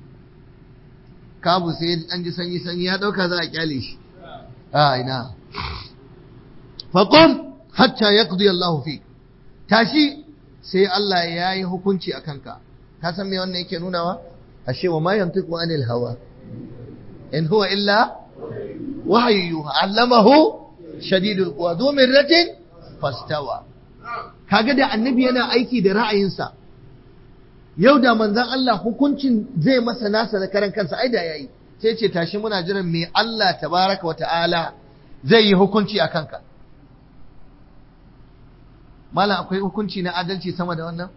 Speaker 1: kabu sai an ji sanyi sanyi ya dauka za a kyale shi a ina faƙon hatta ya ƙudu Allah fi tashi sai Allah ya yi hukunci a kanka ka san me wannan yake nunawa ashe wa ma yantiqu anil hawa in huwa illa wahyu allamahu shadidul quwa du mirratin fastawa kaga da annabi yana aiki da ra'ayinsa yau da manzon Allah hukuncin zai masa nasa da karan kansa ai da yayi sai ce tashi muna jiran me Allah tabaraka wa ta'ala zai yi hukunci a kanka malam akwai hukunci na adalci sama da wannan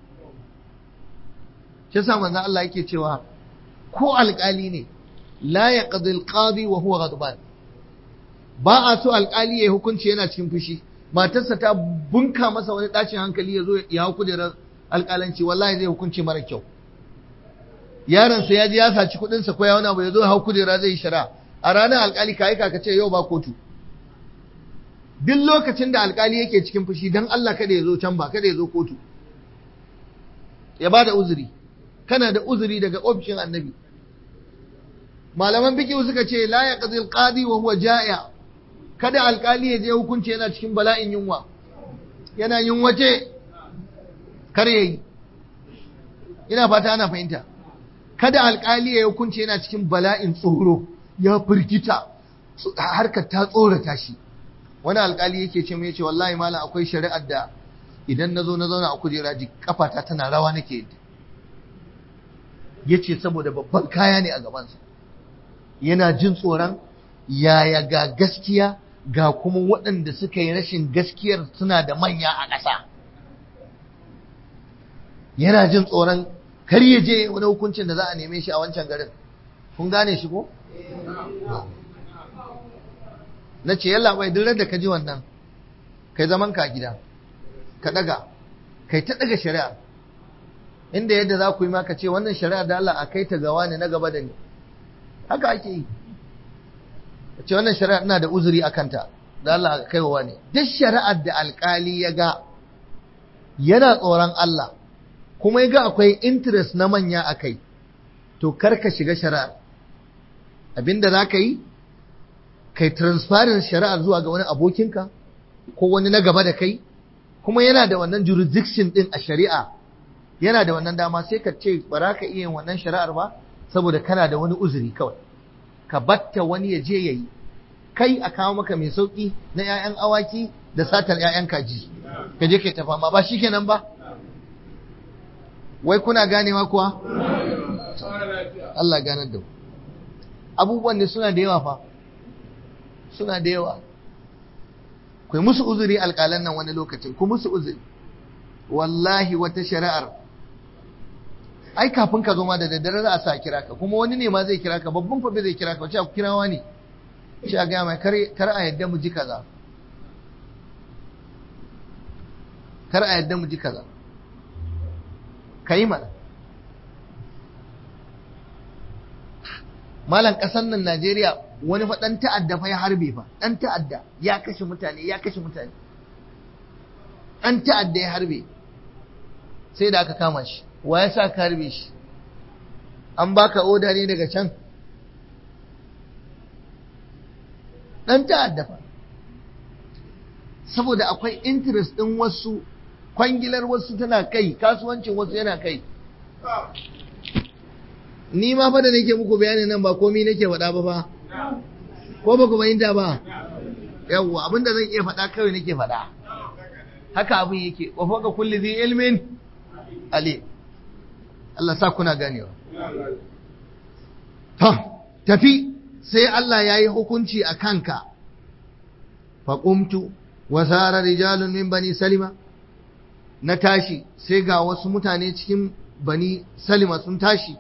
Speaker 1: shi sa manzon Allah yake cewa ko alƙali ne la yaqdi alqadi wa huwa ghadban ba a so alƙali ya hukunci yana cikin fushi matarsa ta bunka masa wani ɗacin hankali ya zo ya hau kujerar alƙalanci wallahi zai hukunci mara kyau yaronsa ya ji ya saci kuɗinsa ko ya wani abu ya zo ya hau kujera zai yi shara a ranar alƙali ka aika ka ce yau ba kotu duk lokacin da alkali yake cikin fushi don Allah kada ya zo can ba kada ya zo kotu ya ba da uzuri kana da uzuri daga ofishin annabi malaman biki suka ce la ya qadil qadi wa huwa ja'a kada alkali ya je hukunci yana cikin bala'in yunwa yana yunwace kar yayi ina fata ana fahimta kada alkali ya hukunci yana cikin bala'in tsoro ya firgita harkar ta tsorata shi wani alkali yake ce mai ce wallahi malam akwai shari'ar da idan na zo na zauna a kujera ji kafata tana rawa nake yi ya ce saboda babban kaya ne a gabansa yana jin tsoron yaya ga gaskiya ga kuma waɗanda suka yi rashin gaskiyar suna da manya a ƙasa yana jin tsoron kar ya je wani hukuncin da za a neme shi a wancan garin kun gane shi ko? na ce yalla bai duk da ka ji wannan kai zaman ka gida ka daga kai ta daga shari'a inda yadda za ku yi maka ce wannan shari'a da Allah a kai ta gawa ne na gaba da ni haka ake yi ce wannan shari'a ina da uzuri a kanta da Allah a kai wa ne duk shari'ar da alkali ya ga yana tsoron Allah kuma ya ga akwai interest na manya a kai to kar ka shiga shari'ar abinda za ka yi kai transparent shari'ar zuwa ga wani abokinka ko wani na gaba da kai kuma yana da wannan jurisdiction din a shari'a yana da wannan dama sai ka ce ba za ka iya yin wannan shari'ar ba saboda kana da wani uzuri kawai ka batta wani ya je yayi kai a kawo maka mai sauki na 'ya'yan awaki da satar 'ya'yan kaji ka je kai ta fama ba shikenan ba wai kuna ganewa kuwa Allah ganar da mu abubuwan ne suna da yawa fa suna da yawa ku yi musu uzuri alƙalan nan wani lokacin ku musu uzuri wallahi wata shari'ar ai kafin ka zo ma da daddare za a sa kira ka kuma wani ne ma zai kira ka babban fa zai kira ka wace ku kirawa ne shi a gaya mai kar a yadda mu ji kaza kar a yadda mu ji kaza ka yi mana malam ƙasar nan najeriya wani fa ɗan ta'adda fa ya harbe fa ɗan ta'adda ya kashe mutane ya kashe mutane ɗan ta'adda ya harbe sai da aka kama shi wa ya sa ka harbe shi an baka oda ne daga can ɗan ta'adda fa saboda akwai interest ɗin wasu kwangilar wasu tana kai kasuwancin wasu yana kai ni ma fa da nake muku bayanin nan ba komai nake faɗa ba fa ko ba ku fahimta ba yawwa abinda zan iya faɗa kawai nake faɗa haka abin yake wa fawqa kulli dhi ilmin ali Allah sa kuna ganewa ta tafi sai Allah yayi hukunci a kanka fa qumtu wa sara rijalun min bani salima na tashi sai ga wasu mutane cikin bani salima sun tashi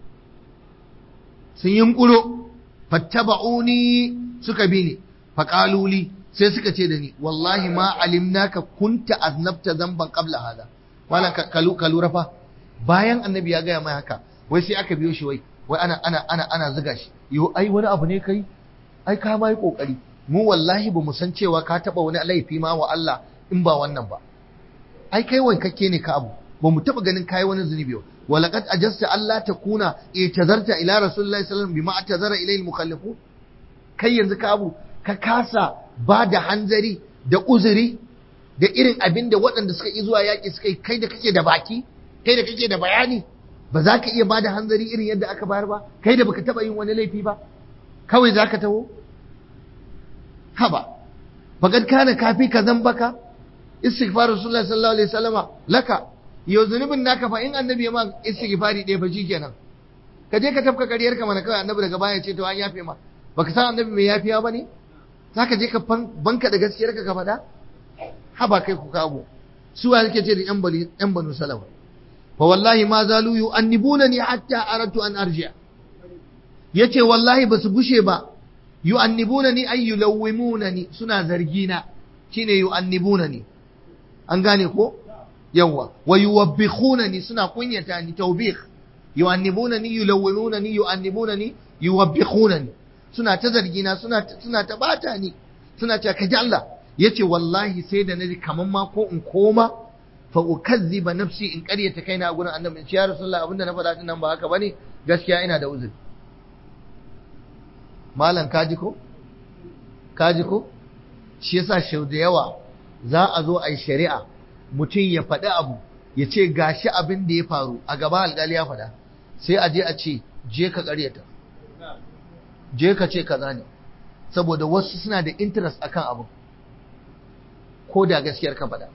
Speaker 1: sun yunkuro fattaba'uni suka bi ni faƙaluli sai suka ce da ni wallahi ma alimnaka kunta aznabta zamban qabla hada malan ka lura fa bayan annabi ya gaya mai haka wai sai aka biyo shi wai wai ana ana ana ana zuga shi yo ai wani abu ne kai ai ka mai kokari mu wallahi ba mu san cewa ka taba wani laifi ma wa Allah in ba wannan ba ai kai wankakke ne ka abu ba mu taba ganin kai wani zunubi ba ولقد أجزت ألا تكون اعتذرت إلى رسول الله صلى الله عليه وسلم بما اعتذر إليه المخلفون kai yanzu ka abu ka kasa ba da hanzari da uzuri da irin abin da waɗanda suka yi zuwa yaƙi suka yi kai da kake da baki kai da kake da bayani ba za ka iya ba da hanzari irin yadda aka bayar ba kai da baka taɓa yin wani laifi ba kawai za ka taho haba faqad kana kafi ka zambaka istighfar rasulullah sallallahu alaihi wasallama laka yau zunubin naka fa in annabi ya ma istighfari ɗaya fa kenan ka je ka tafka kariyar ka mana kawai annabi daga baya ce to an yafe ma baka san annabi mai yafiya bane zaka je ka banka da gaskiyar ka ka faɗa haba kai ku kago su wa suke ce da yan bani yan banu salama fa wallahi ma zalu yu'annibunani hatta aradtu an arji'a yace wallahi basu bushe ba yu'annibunani ay yulawwimunani suna zargina shine yu'annibunani an gane ko yawa wa yuwabbikhunani suna kunyata ni tawbikh yu'annibunani yulawwinunani yu'annibunani yuwabbikhunani suna ta zargina suna suna ta bata ni suna ta kaji Allah yace wallahi sai da naji kaman ma ko in koma fa ukazziba nafsi in qaryata kaina a gurin annabi ya rasulullah abinda na faɗa din nan ba haka bane gaskiya ina da uzuri malam kaji ko kaji ko shi yasa shau da yawa za a zo a yi shari'a mutum ya faɗi abu ya ce gashi abin da ya faru a gaba alƙali ya faɗa sai a je a ce je ka ƙaryata je ka ce kaza ne saboda wasu suna da interest akan abu ko da gaskiyar ka faɗa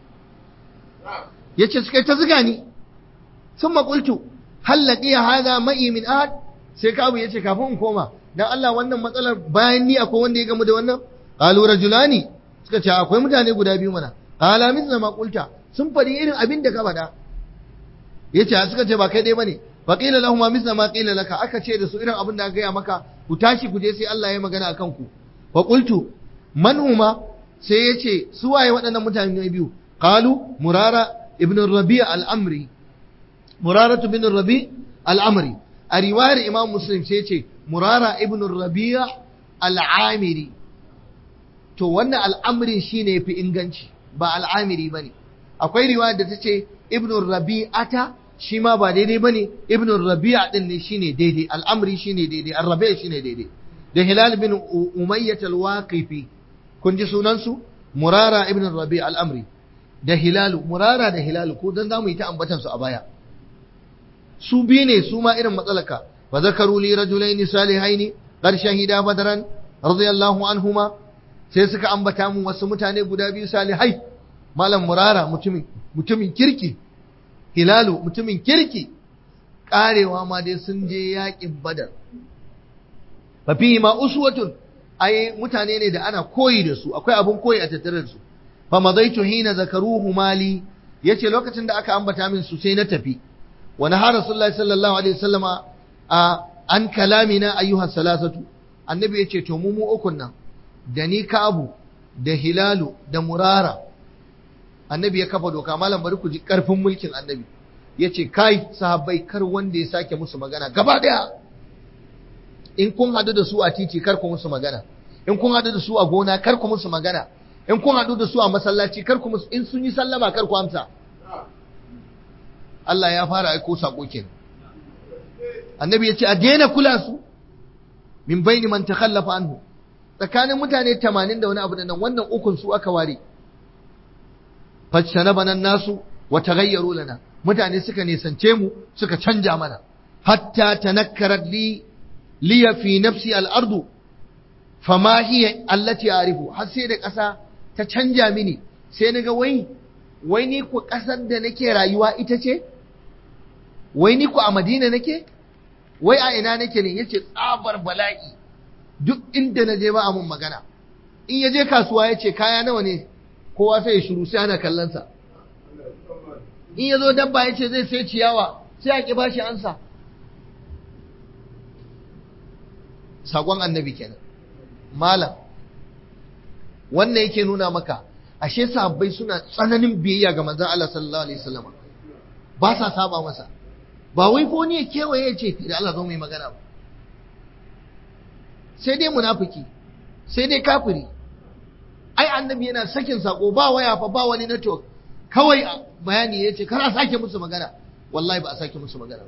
Speaker 1: ya ce suka ta ziga ni sun maƙultu hallaƙi ya haza ma'i min ahad sai ka abu ya ce kafin in koma dan Allah wannan matsalar bayan ni akwai wanda ya gamu da wannan qalu rajulani suka ce akwai mutane guda biyu mana qala mithla ma qulta sun faɗi irin abin da ka faɗa yace suka ce ba kai dai bane fa qila lahum mithla ma qila laka aka ce da su irin abin da aka gaya maka ku tashi ku je sai Allah ya magana akan ku fa qultu man huma sai yace su waye waɗannan mutane biyu qalu murara ibn rabi' al-amri murara ibn rabi' al-amri a riwayar imam muslim sai yace murara ibn rabi' al-amiri to wannan al'amrin shine fi inganci ba al'amiri bane akwai riwaya da tace ibn rabi'ata shi ma ba daidai bane ibn rabi'a din ne shine daidai al'amri shine daidai ar-rabi' shine daidai da hilal bin umayyah al-waqifi kun ji sunan su murara ibn rabi' al-amri da hilal murara da hilal ko dan zamu yi ta ambatan su a baya su biyu ne su ma irin matsalaka fa zakaru li rajulaini salihaini qad shahida badran radiyallahu anhuma sai suka ambata mun wasu mutane guda biyu salihai malam murara mutumin mutumin kirki hilalu mutumin kirki karewa ma dai sun je yakin badar fa fihi ma uswatun ai mutane ne da ana koyi da su akwai abun koyi a tattare da su fa madaitu hina zakaruhu mali yace lokacin da aka ambata min su sai na tafi wa naha rasulullahi sallallahu alaihi wasallama a an kalamina ayyuha salasatu annabi yace to mu mu ukun nan da ni Ka'abu da Hilalu da Murara annabi ya kafa doka malam bari ku ji karfin mulkin annabi yace kai sahabbai kar wanda ya sake musu magana gaba daya in kun hadu da su a titi kar ku musu magana in kun hadu da su a gona kar ku musu magana in kun hadu da su a masallaci kar ku musu in sun yi sallama kar ku amsa Allah ya fara aiko sako kenan annabi yace a daina kula su min baini man takhallafa anhu tsakanin mutane 80 da wani abu da nan wannan ukun su aka ware fajtanabana nasu wa taghayyaru lana mutane suka nisance mu suka canja mana hatta tanakkarat li liya fi nafsi al-ardu fama hiya allati a'rifu har sai da ƙasa ta canja mini sai naga wai wai ni ku ƙasar da nake rayuwa ita ce wai ni ku a Madina nake wai a ina nake ne yace tsabar bala'i duk inda na je ba a mun magana in ya je kasuwa ya ce kaya nawa ne kowa sai ya shiru sai ana kallonsa in ya zo dabba ya ce zai sai ciyawa sai a ƙi bashi ansa saƙon annabi kenan malam wannan yake nuna maka ashe sahabbai suna tsananin biyayya ga manzon Allah sallallahu alaihi wasallam ba sa saba masa ba wai ko ne kewaye ya ce da Allah zo mu yi magana ba sai dai munafiki sai dai kafiri ai annabi yana sakin sako ba waya fa ba wani network kawai bayani ya ce kana sake musu magana wallahi ba a sake musu magana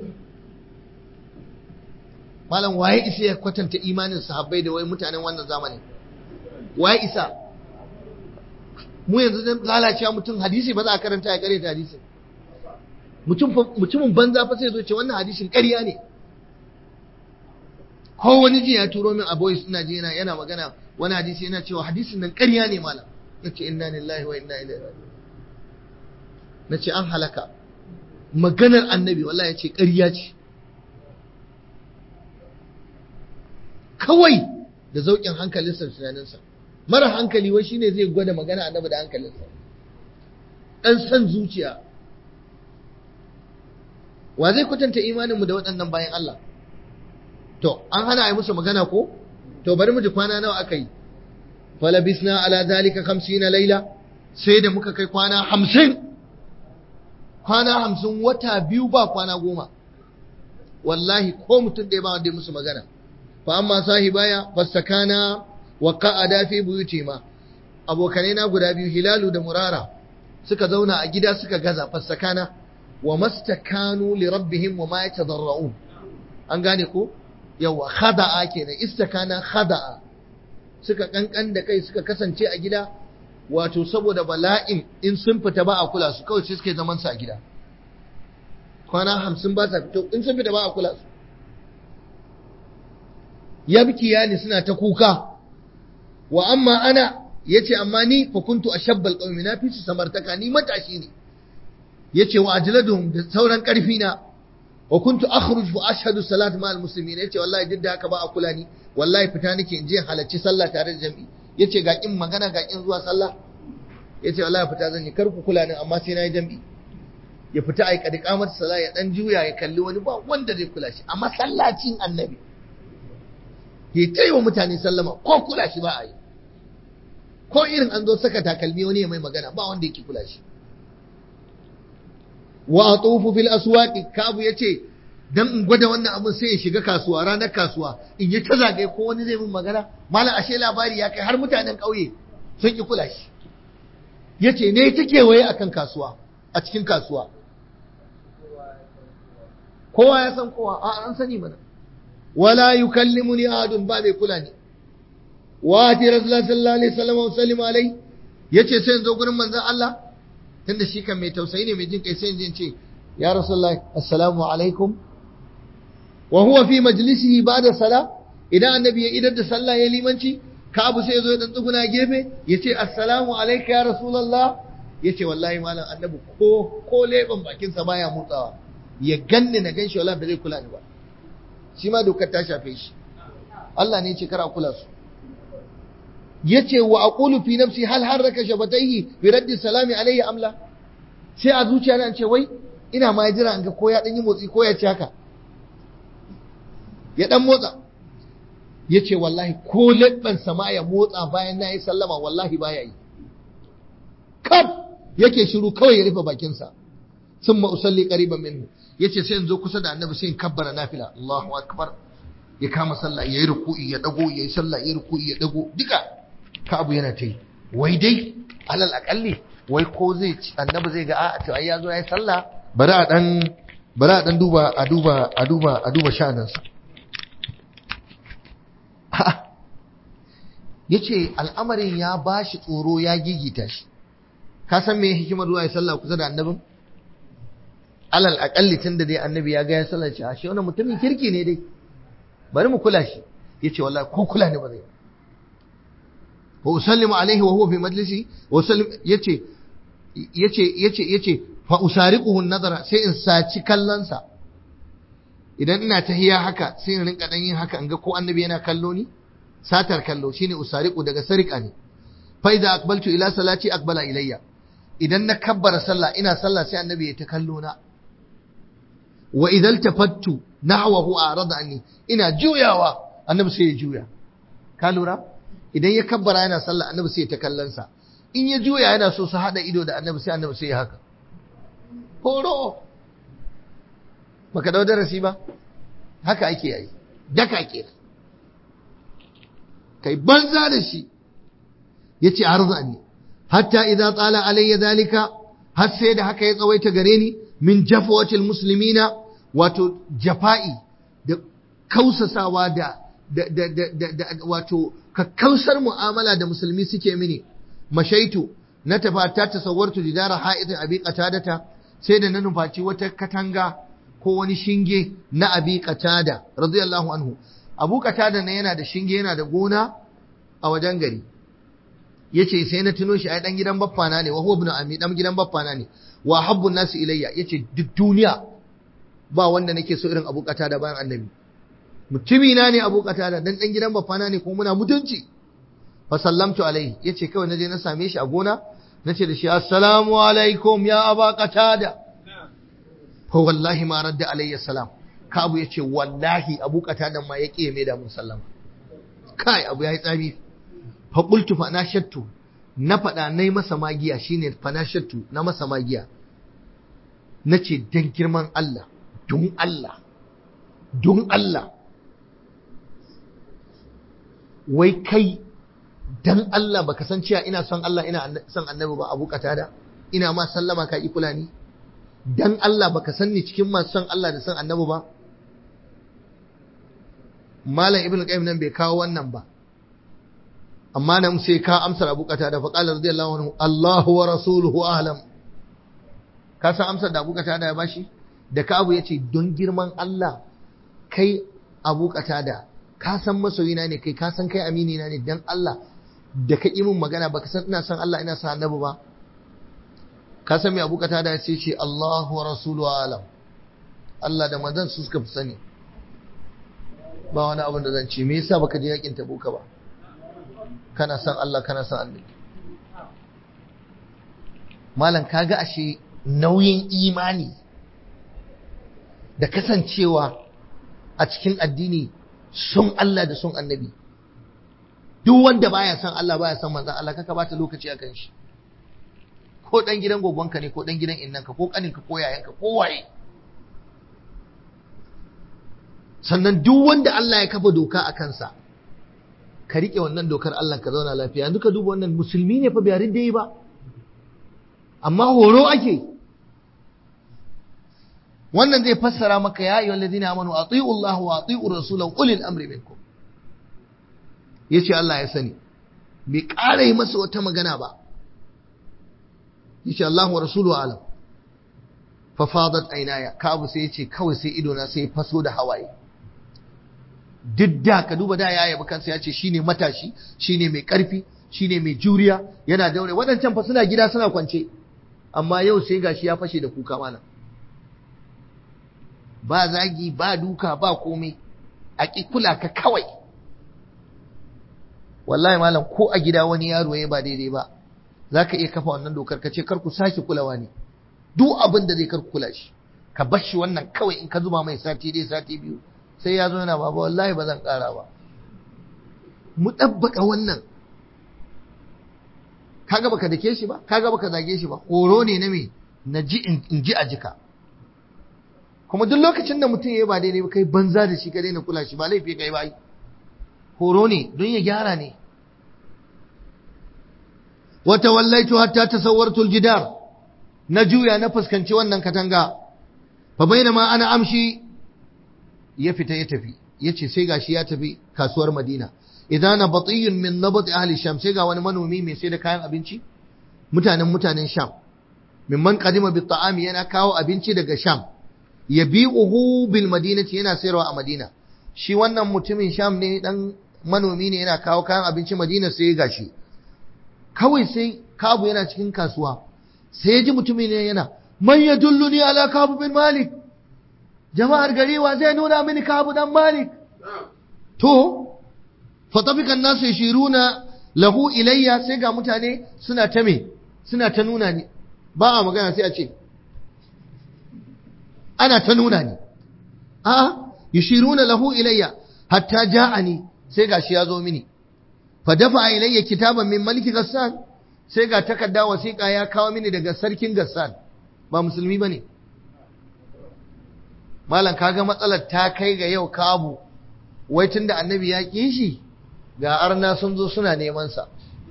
Speaker 1: malam waye isa ya kwatanta imanin sahabbai da wai mutanen wannan zamanin waye isa mu yanzu dan lalacewa mutum hadisi ba za a karanta ya kare ta hadisi mutumin banza fa sai zo ce wannan hadisin ƙarya ne ko wani ji ya turo min a boys ina ji yana magana wani hadisi yana cewa hadisin nan ƙarya ne malam nace inna lillahi wa inna ilaihi raji'un nace an halaka maganar annabi wallahi yace ƙarya ce kawai da zaukin hankalinsa tunaninsa mara hankali wai shine zai gwada magana annabi da hankalinsa dan san zuciya wa zai kwatanta imaninmu da waɗannan bayan Allah to an hana a yi musu magana ko to bari mu ji kwana nawa aka yi falabisna ala zalika 50 laila sai da muka kai kwana 50 kwana 50 wata biyu ba kwana goma wallahi ko mutum ɗaya ba wanda ya musu magana fa amma sahibaya fastakana wa qa'ada fi buyutima abokanai na guda biyu hilalu da murara suka zauna a gida suka gaza fastakana wa mastakanu li rabbihim wa ma yatadarra'un an gane ko yawa khada'a kenan istakana khada'a suka kankan da kai suka kasance a gida wato saboda bala'in in sun fita ba a kula su kawai sai suke zaman su a gida kwana hamsin ba sa fito in sun fita ba a kula su yabki yani suna ta kuka wa amma ana yace amma ni fa kuntu ashabbal qaumi na fi su samartaka ni matashi ne yace wa ajladum da sauran karfi na wa kuntu akhruj wa ashhadu salat ma al muslimin yace wallahi duk da haka ba a kula ni wallahi fita nake in je halarci sallah tare da jami'i yace ga kin magana ga kin zuwa sallah yace wallahi fita zan yi kar ku kula ni amma sai nayi jami'i ya fita ai kadi kamar sallah ya dan juya ya kalli wani ba wanda zai kula shi a masallacin annabi ya ta yi wa mutane sallama ko kula shi ba a yi ko irin an zo saka takalmi wani ya mai magana ba wanda yake kula shi wa atufu fil aswaqi kabu yace dan in gwada wannan abun sai ya shiga kasuwa ranar kasuwa in yi ta zagaye ko wani zai min magana malam ashe labari ya kai har mutanen ƙauye sun ki kula shi yace ne ta kewaye akan kasuwa a cikin kasuwa kowa ya san kowa a an sani mana wala yukallimuni ahadun ba mai kula ni wa ati rasulullah sallallahu alaihi wasallam wa sallim alai yace sai in zo gurin manzon Allah tunda shi kan mai tausayi ne mai jin kai sai in ce ya rasulullah assalamu alaikum wa huwa fi majlisihi ba'da sala idan annabi ya idar da sallah ya limanci ka abu sai ya zo ya dan tsuguna gefe yace assalamu alayka ya rasulullah yace wallahi malam annabi ko ko leban bakin sa baya motsawa ya ganni na ganshi wallahi ba zai kula ni ba shi ma dokar ta shafe shi Allah ne ce kara kula su yace wa aqulu fi nafsi hal harraka shabataihi bi raddi salami alayhi amla sai a zuciya na ce wai ina ma jira an ga ko ya dan yi motsi ko ya ci haka ya dan motsa yace wallahi ko labban sama ya motsa bayan nayi sallama wallahi baya yi kaf yake shiru kawai ya rufe bakinsa sun usalli qariban minhu yace sai in zo kusa da annabi sai in kabbara nafila Allahu akbar ya kama sallah yayi ruku'i ya dago yayi sallah yayi ruku'i ya dago duka ka abu yana ta yi wai dai alal akalli wai ko zai annabi zai ga a to ai yazo yayi sallah bari a dan bari a dan duba a duba a duba a duba sha'aninsa yace al'amarin ya bashi tsoro ya gigita shi ka san me hikimar zuwa ya sallah kusa da annabin alal akalli tunda dai annabi ya ga ya sallah shi ashe wannan mutumin kirki ne dai bari mu kula shi yace wallahi ko kula ne ba zai wa usallimu alaihi wa huwa fi majlisi wa usallim yace yace yace yace fa usariquhu an-nazara sai in saci kallonsa idan ina tahiya haka sai in rinka dan yin haka in ga ko annabi yana kallo ni satar kallo shine usariqu daga sarika ne fa idza aqbaltu ila salati aqbala ilayya idan na kabbara sallah ina sallah sai annabi ya ta kallo na wa idan tafattu nahwahu arada anni ina juyawa annabi sai ya juya ka lura idan ya kabbara yana sallah annabi sai ya ta kallon sa in ya juya yana so su hada ido da annabi sai annabi sai ya haka horo baka dau darasi ba haka ake yi daka ke kai banza da shi yace arzani hatta idza tsala alayya zalika har sai da haka ya tsawaita gare ni min jafwatil muslimina wato jafa'i da kausasawa da da da da, da, wato kakkausar mu'amala da musulmi suke mini mashaitu na tafata tasawwartu jidara ha'idin abi qatadata sai da na nufaci wata katanga ko wani shinge na abi qatada radiyallahu anhu abu qatada ne yana da shinge yana da gona a wajen gari yace sai na tuno shi ai dan gidan baffana ne wa huwa ibn ami dan gidan baffana ne wa habbu nasu ilayya yace duk duniya ba wanda nake so irin abu qatada bayan annabi mutumi na ne abu qatada dan dan gidan baffana ne ko muna mutunci fa sallamtu alaihi yace kawai naje na same shi a gona nace da shi assalamu alaikum ya aba qatada fa wallahi ma radda alayya salam ka abu yace wallahi abu qatada ma yake mai da mun sallama kai abu yayi tsami fa qultu fa nashattu na fada nayi masa magiya shine fa nashattu na masa magiya nace dan girman Allah don Allah don Allah wai kai dan Allah baka san cewa ina son Allah ina son annabi ba abu da ina ma sallama ka yi kula ni dan Allah baka san ni cikin masu son Allah da son annabi ba malam ibn qayyim nan bai kawo wannan ba amma nan sai ka amsar abu da fa qala radiyallahu anhu Allahu wa rasuluhu ahlam ka san amsar da abu da ya bashi da ka abu yace don girman Allah kai abu da ka san masoyina ne kai ka san kai amini na ne dan Allah da ka min magana baka san ina san Allah ina san annabi ba ka san me Abu Qatada ya ce Allahu wa rasuluhu alam Allah da manzon su suka fi sani ba wani abin da zan ce me yasa baka je yakin Tabuka ba kana san Allah kana san annabi malam kaga ashe nauyin imani da kasancewa a cikin addini sun Allah da sun annabi duk wanda baya son Allah baya son manzon Allah kaka bata lokaci akan shi ko dan gidan gogonka ne ko dan gidan innanka ko kaninka ko yayanka ko waye sannan duk wanda Allah ya kafa doka a kansa ka rike wannan dokar Allah ka zauna lafiya yanzu ka duba wannan musulmi ne fa bai ridda yi ba amma horo ake wannan zai fassara maka ya ayyuhal ladina amanu ati'u Allah wa ati'u rasulahu ulil amri minkum yace Allah ya sani bai ƙara yi masa wata magana ba yace Allah wa rasuluhu alam fa fadat aynaya kabu sai yace kawai sai ido na sai faso da hawaye duk da ka duba da ya yabi kansa yace shine matashi shine mai karfi shine mai juriya yana daure waɗancan fa suna gida suna kwance amma yau sai gashi ya fashe da kuka mana ba zagi ba duka ba komai a ƙi kula ka kawai wallahi malam ko a gida wani yaro ya ba daidai ba za ka iya kafa wannan dokar ka ce kar ku sake kulawa ne duk abin da zai kar ku kula shi ka bar shi wannan kawai in ka zuba mai sati dai sati biyu sai ya zo yana baba wallahi ba zan ƙara ba mu ɗabbaka wannan kaga baka dake shi ba kaga baka zage shi ba horo ne na me na ji in ji a jika kuma duk lokacin da mutum ya ba daidai ba kai banza da shi ka daina kula shi ba laifi kai ba horo ne don ya gyara ne wata wallaitu hatta tasawwartu aljidar na juya na fuskanci wannan katanga fa bainama ana amshi ya fita ya tafi yace sai gashi ya tafi kasuwar Madina idan na batiyun min nabat ahli sham sai ga wani manomi mai sai da kayan abinci mutanen mutanen sham mimman qadima bi ta'ami yana kawo abinci daga sham yabi'uhu bil madinati yana sayarwa a Madina shi wannan mutumin sham ne dan manomi ne yana kawo kayan abinci Madina sai gashi kawai sai kabu yana cikin kasuwa sai ya ji mutumin ne yana man yadulluni ala kabu bin malik jama'ar gari wa zai nuna mini kabu dan malik to fatafikan nasu yashiruna lahu ilayya sai ga mutane suna ta me suna ta nuna ni ba a magana sai a ce ana ta nuna ni a yashiruna lahu ilayya hatta ja'ani sai gashi ya zo mini fa dafa ilayya kitaban min maliki gassan sai ga takarda wasiƙa ya kawo mini daga sarkin gassan ba musulmi bane malam kaga matsalar ta kai ga yau kabu wai tunda annabi ya ƙi shi ga arna sun zo suna neman sa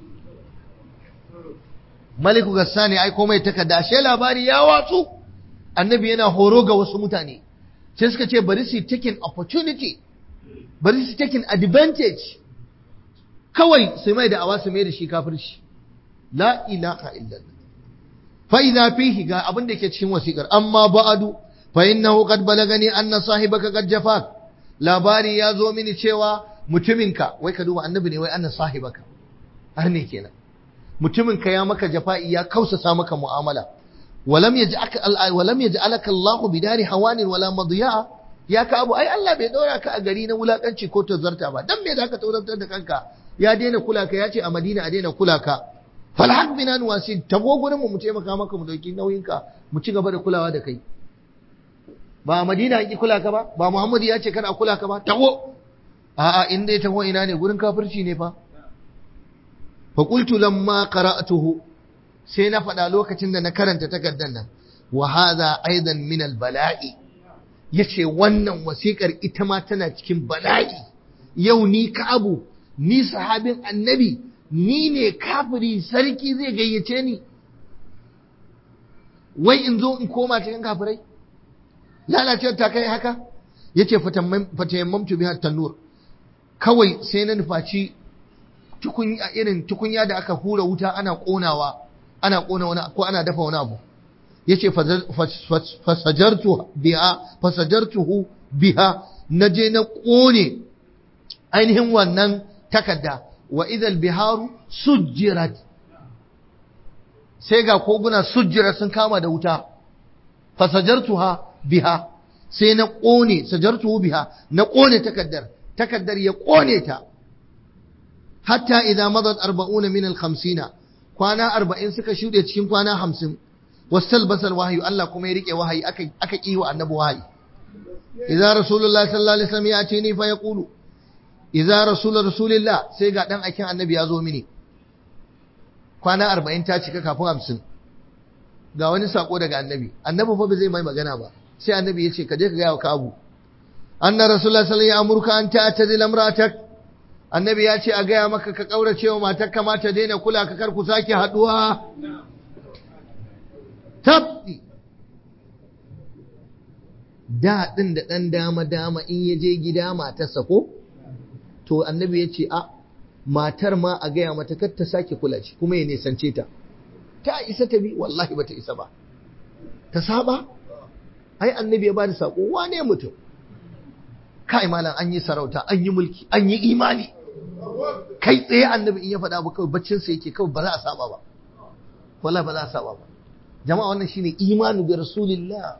Speaker 1: maliku gassani ai komai takarda ashe labari ya watsu annabi yana horo ga wasu mutane sai suka ce bari su taking opportunity bari su taking advantage kawai su mai da awa su mai da shi kafirci la ilaha illallah fa idza fihi ga abin da ke cikin wasikar amma ba'adu fa innahu qad balagani anna sahibaka qad jafak labari ya zo mini cewa mutuminka wai ka duba annabi ne wai anna sahibaka har ne kenan mutuminka ya maka jafa'i ya kausasa maka mu'amala walam yaj'alaka walam yaj'alaka Allah bidari hawanin wala madiya ya ka abu ai Allah bai dora ka a gari na wulakanci ko tazarta ba dan me zaka taurantar da kanka ya daina kula ka ya ce a Madina a daina kula ka falhaq bina nuwasin tago gurin mu mu taimaka maka mu dauki nauyinka mu ci gaba da kulawa da kai ba a Madina an ki kula ka ba ba Muhammadu ya ce kada a kula ka ba tago a'a in dai tago ina ne gurin kafirci ne fa fa qultu lamma qara'tuhu sai na faɗa lokacin da na karanta takardar nan wa hadha aidan min al bala'i yace wannan wasikar ita ma tana cikin bala'i yau ni ka abu ni sahabin annabi ni ne kafiri sarki zai gayyace ni wai in zo in koma cikin kafirai lalacewar ta kai haka ya ce fatayammamtu bihar tanur kawai sai na nufaci irin tukunya da aka hura wuta ana konawa ana kona wani ko ana dafa wani abu ya ce fasajartu biha fasajartuhu biha na je na kone ainihin wannan takarda wa idal biharu sujjirat sai ga koguna sujjira sun kama da wuta fasajartuha biha sai na kone sajartuhu biha na kone takaddar takaddar ya kone ta hatta idan madat arba'una min al-khamsina kwana arba'in suka shuɗe cikin kwana hamsin wasal basal wahayu Allah kuma ya rike wahayi aka aka kiwa annabi wahayi idan rasulullahi sallallahu alaihi wasallam ya ce ni fa yaqulu idza rasul rasulillah sai ga dan aikin annabi ya zo mini kwana arba'in ta cika kafin hamsin ga wani sako daga annabi annabi fa ba zai mai magana ba sai annabi ya ce ka je ka gaya wa kabu anna rasulullah sallallahu alaihi amurka an ta'tazil imra'atak annabi ya ce a gaya maka ka kaurace wa matar ka mata daina kula ka kar ku sake haduwa tabbi da din da dan dama dama in ya je gida matarsa ko to annabi ya ce a matar ma a gaya mata kar ta sake kula shi kuma ya nisance ta ta isa ta bi wallahi bata isa ba ta saba ai annabi ya bada sako wane mutum kai malam an yi sarauta an yi mulki an yi imani kai tsaye annabi in ya faɗa ba kawai baccin sa yake kawai ba za a saba ba wallahi ba za a saba ba jama'a wannan shine imanu bi rasulillah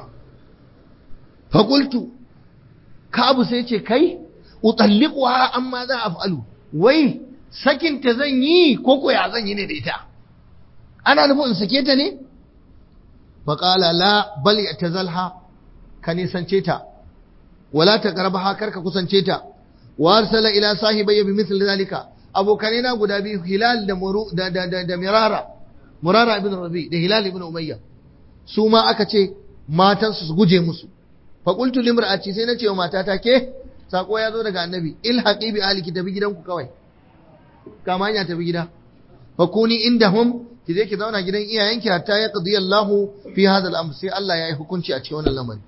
Speaker 1: fa qultu kabu sai ce kai utalliquha amma za a fa'alu wai sakinta zan yi ko ko ya zan yi ne da ita ana nufin in sake ta ne faƙala la bal ya zalha ka nisance ta wala ta karba kar ka kusance ta wa arsala ila sahibayya bi mithli zalika abokanai na guda biyu hilal da muru da da da, da mirara murara ibn rabi da hilal ibn umayya su ma aka ce matan su guje musu fa qultu limra'ati sai na ce wa matata ke sako ya zo daga annabi ilhaqi bi aliki tafi gidanku kawai kama hanya tafi gida fa kuni indahum ki je ki zauna gidan iyayenki hatta ya qadi Allahu fi hadha al-amr sai Allah ya yi hukunci a cikin wannan lamari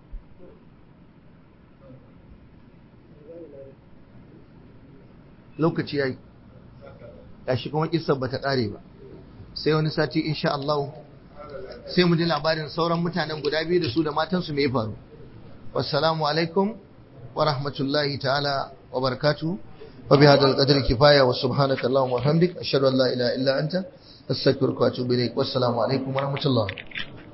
Speaker 1: lokaci yayi gashi kuma kissar bata kare ba sai wani sati insha Allah sai mu ji labarin sauran mutanen guda biyu da su da matansu me ya faru wassalamu alaikum wa rahmatullahi ta'ala wa barakatuh wa bi hadal qadri kifaya wa subhanaka allahumma wa hamdik ashhadu an la ilaha illa anta astaghfiruka wa atubu ilaik wassalamu alaikum wa rahmatullah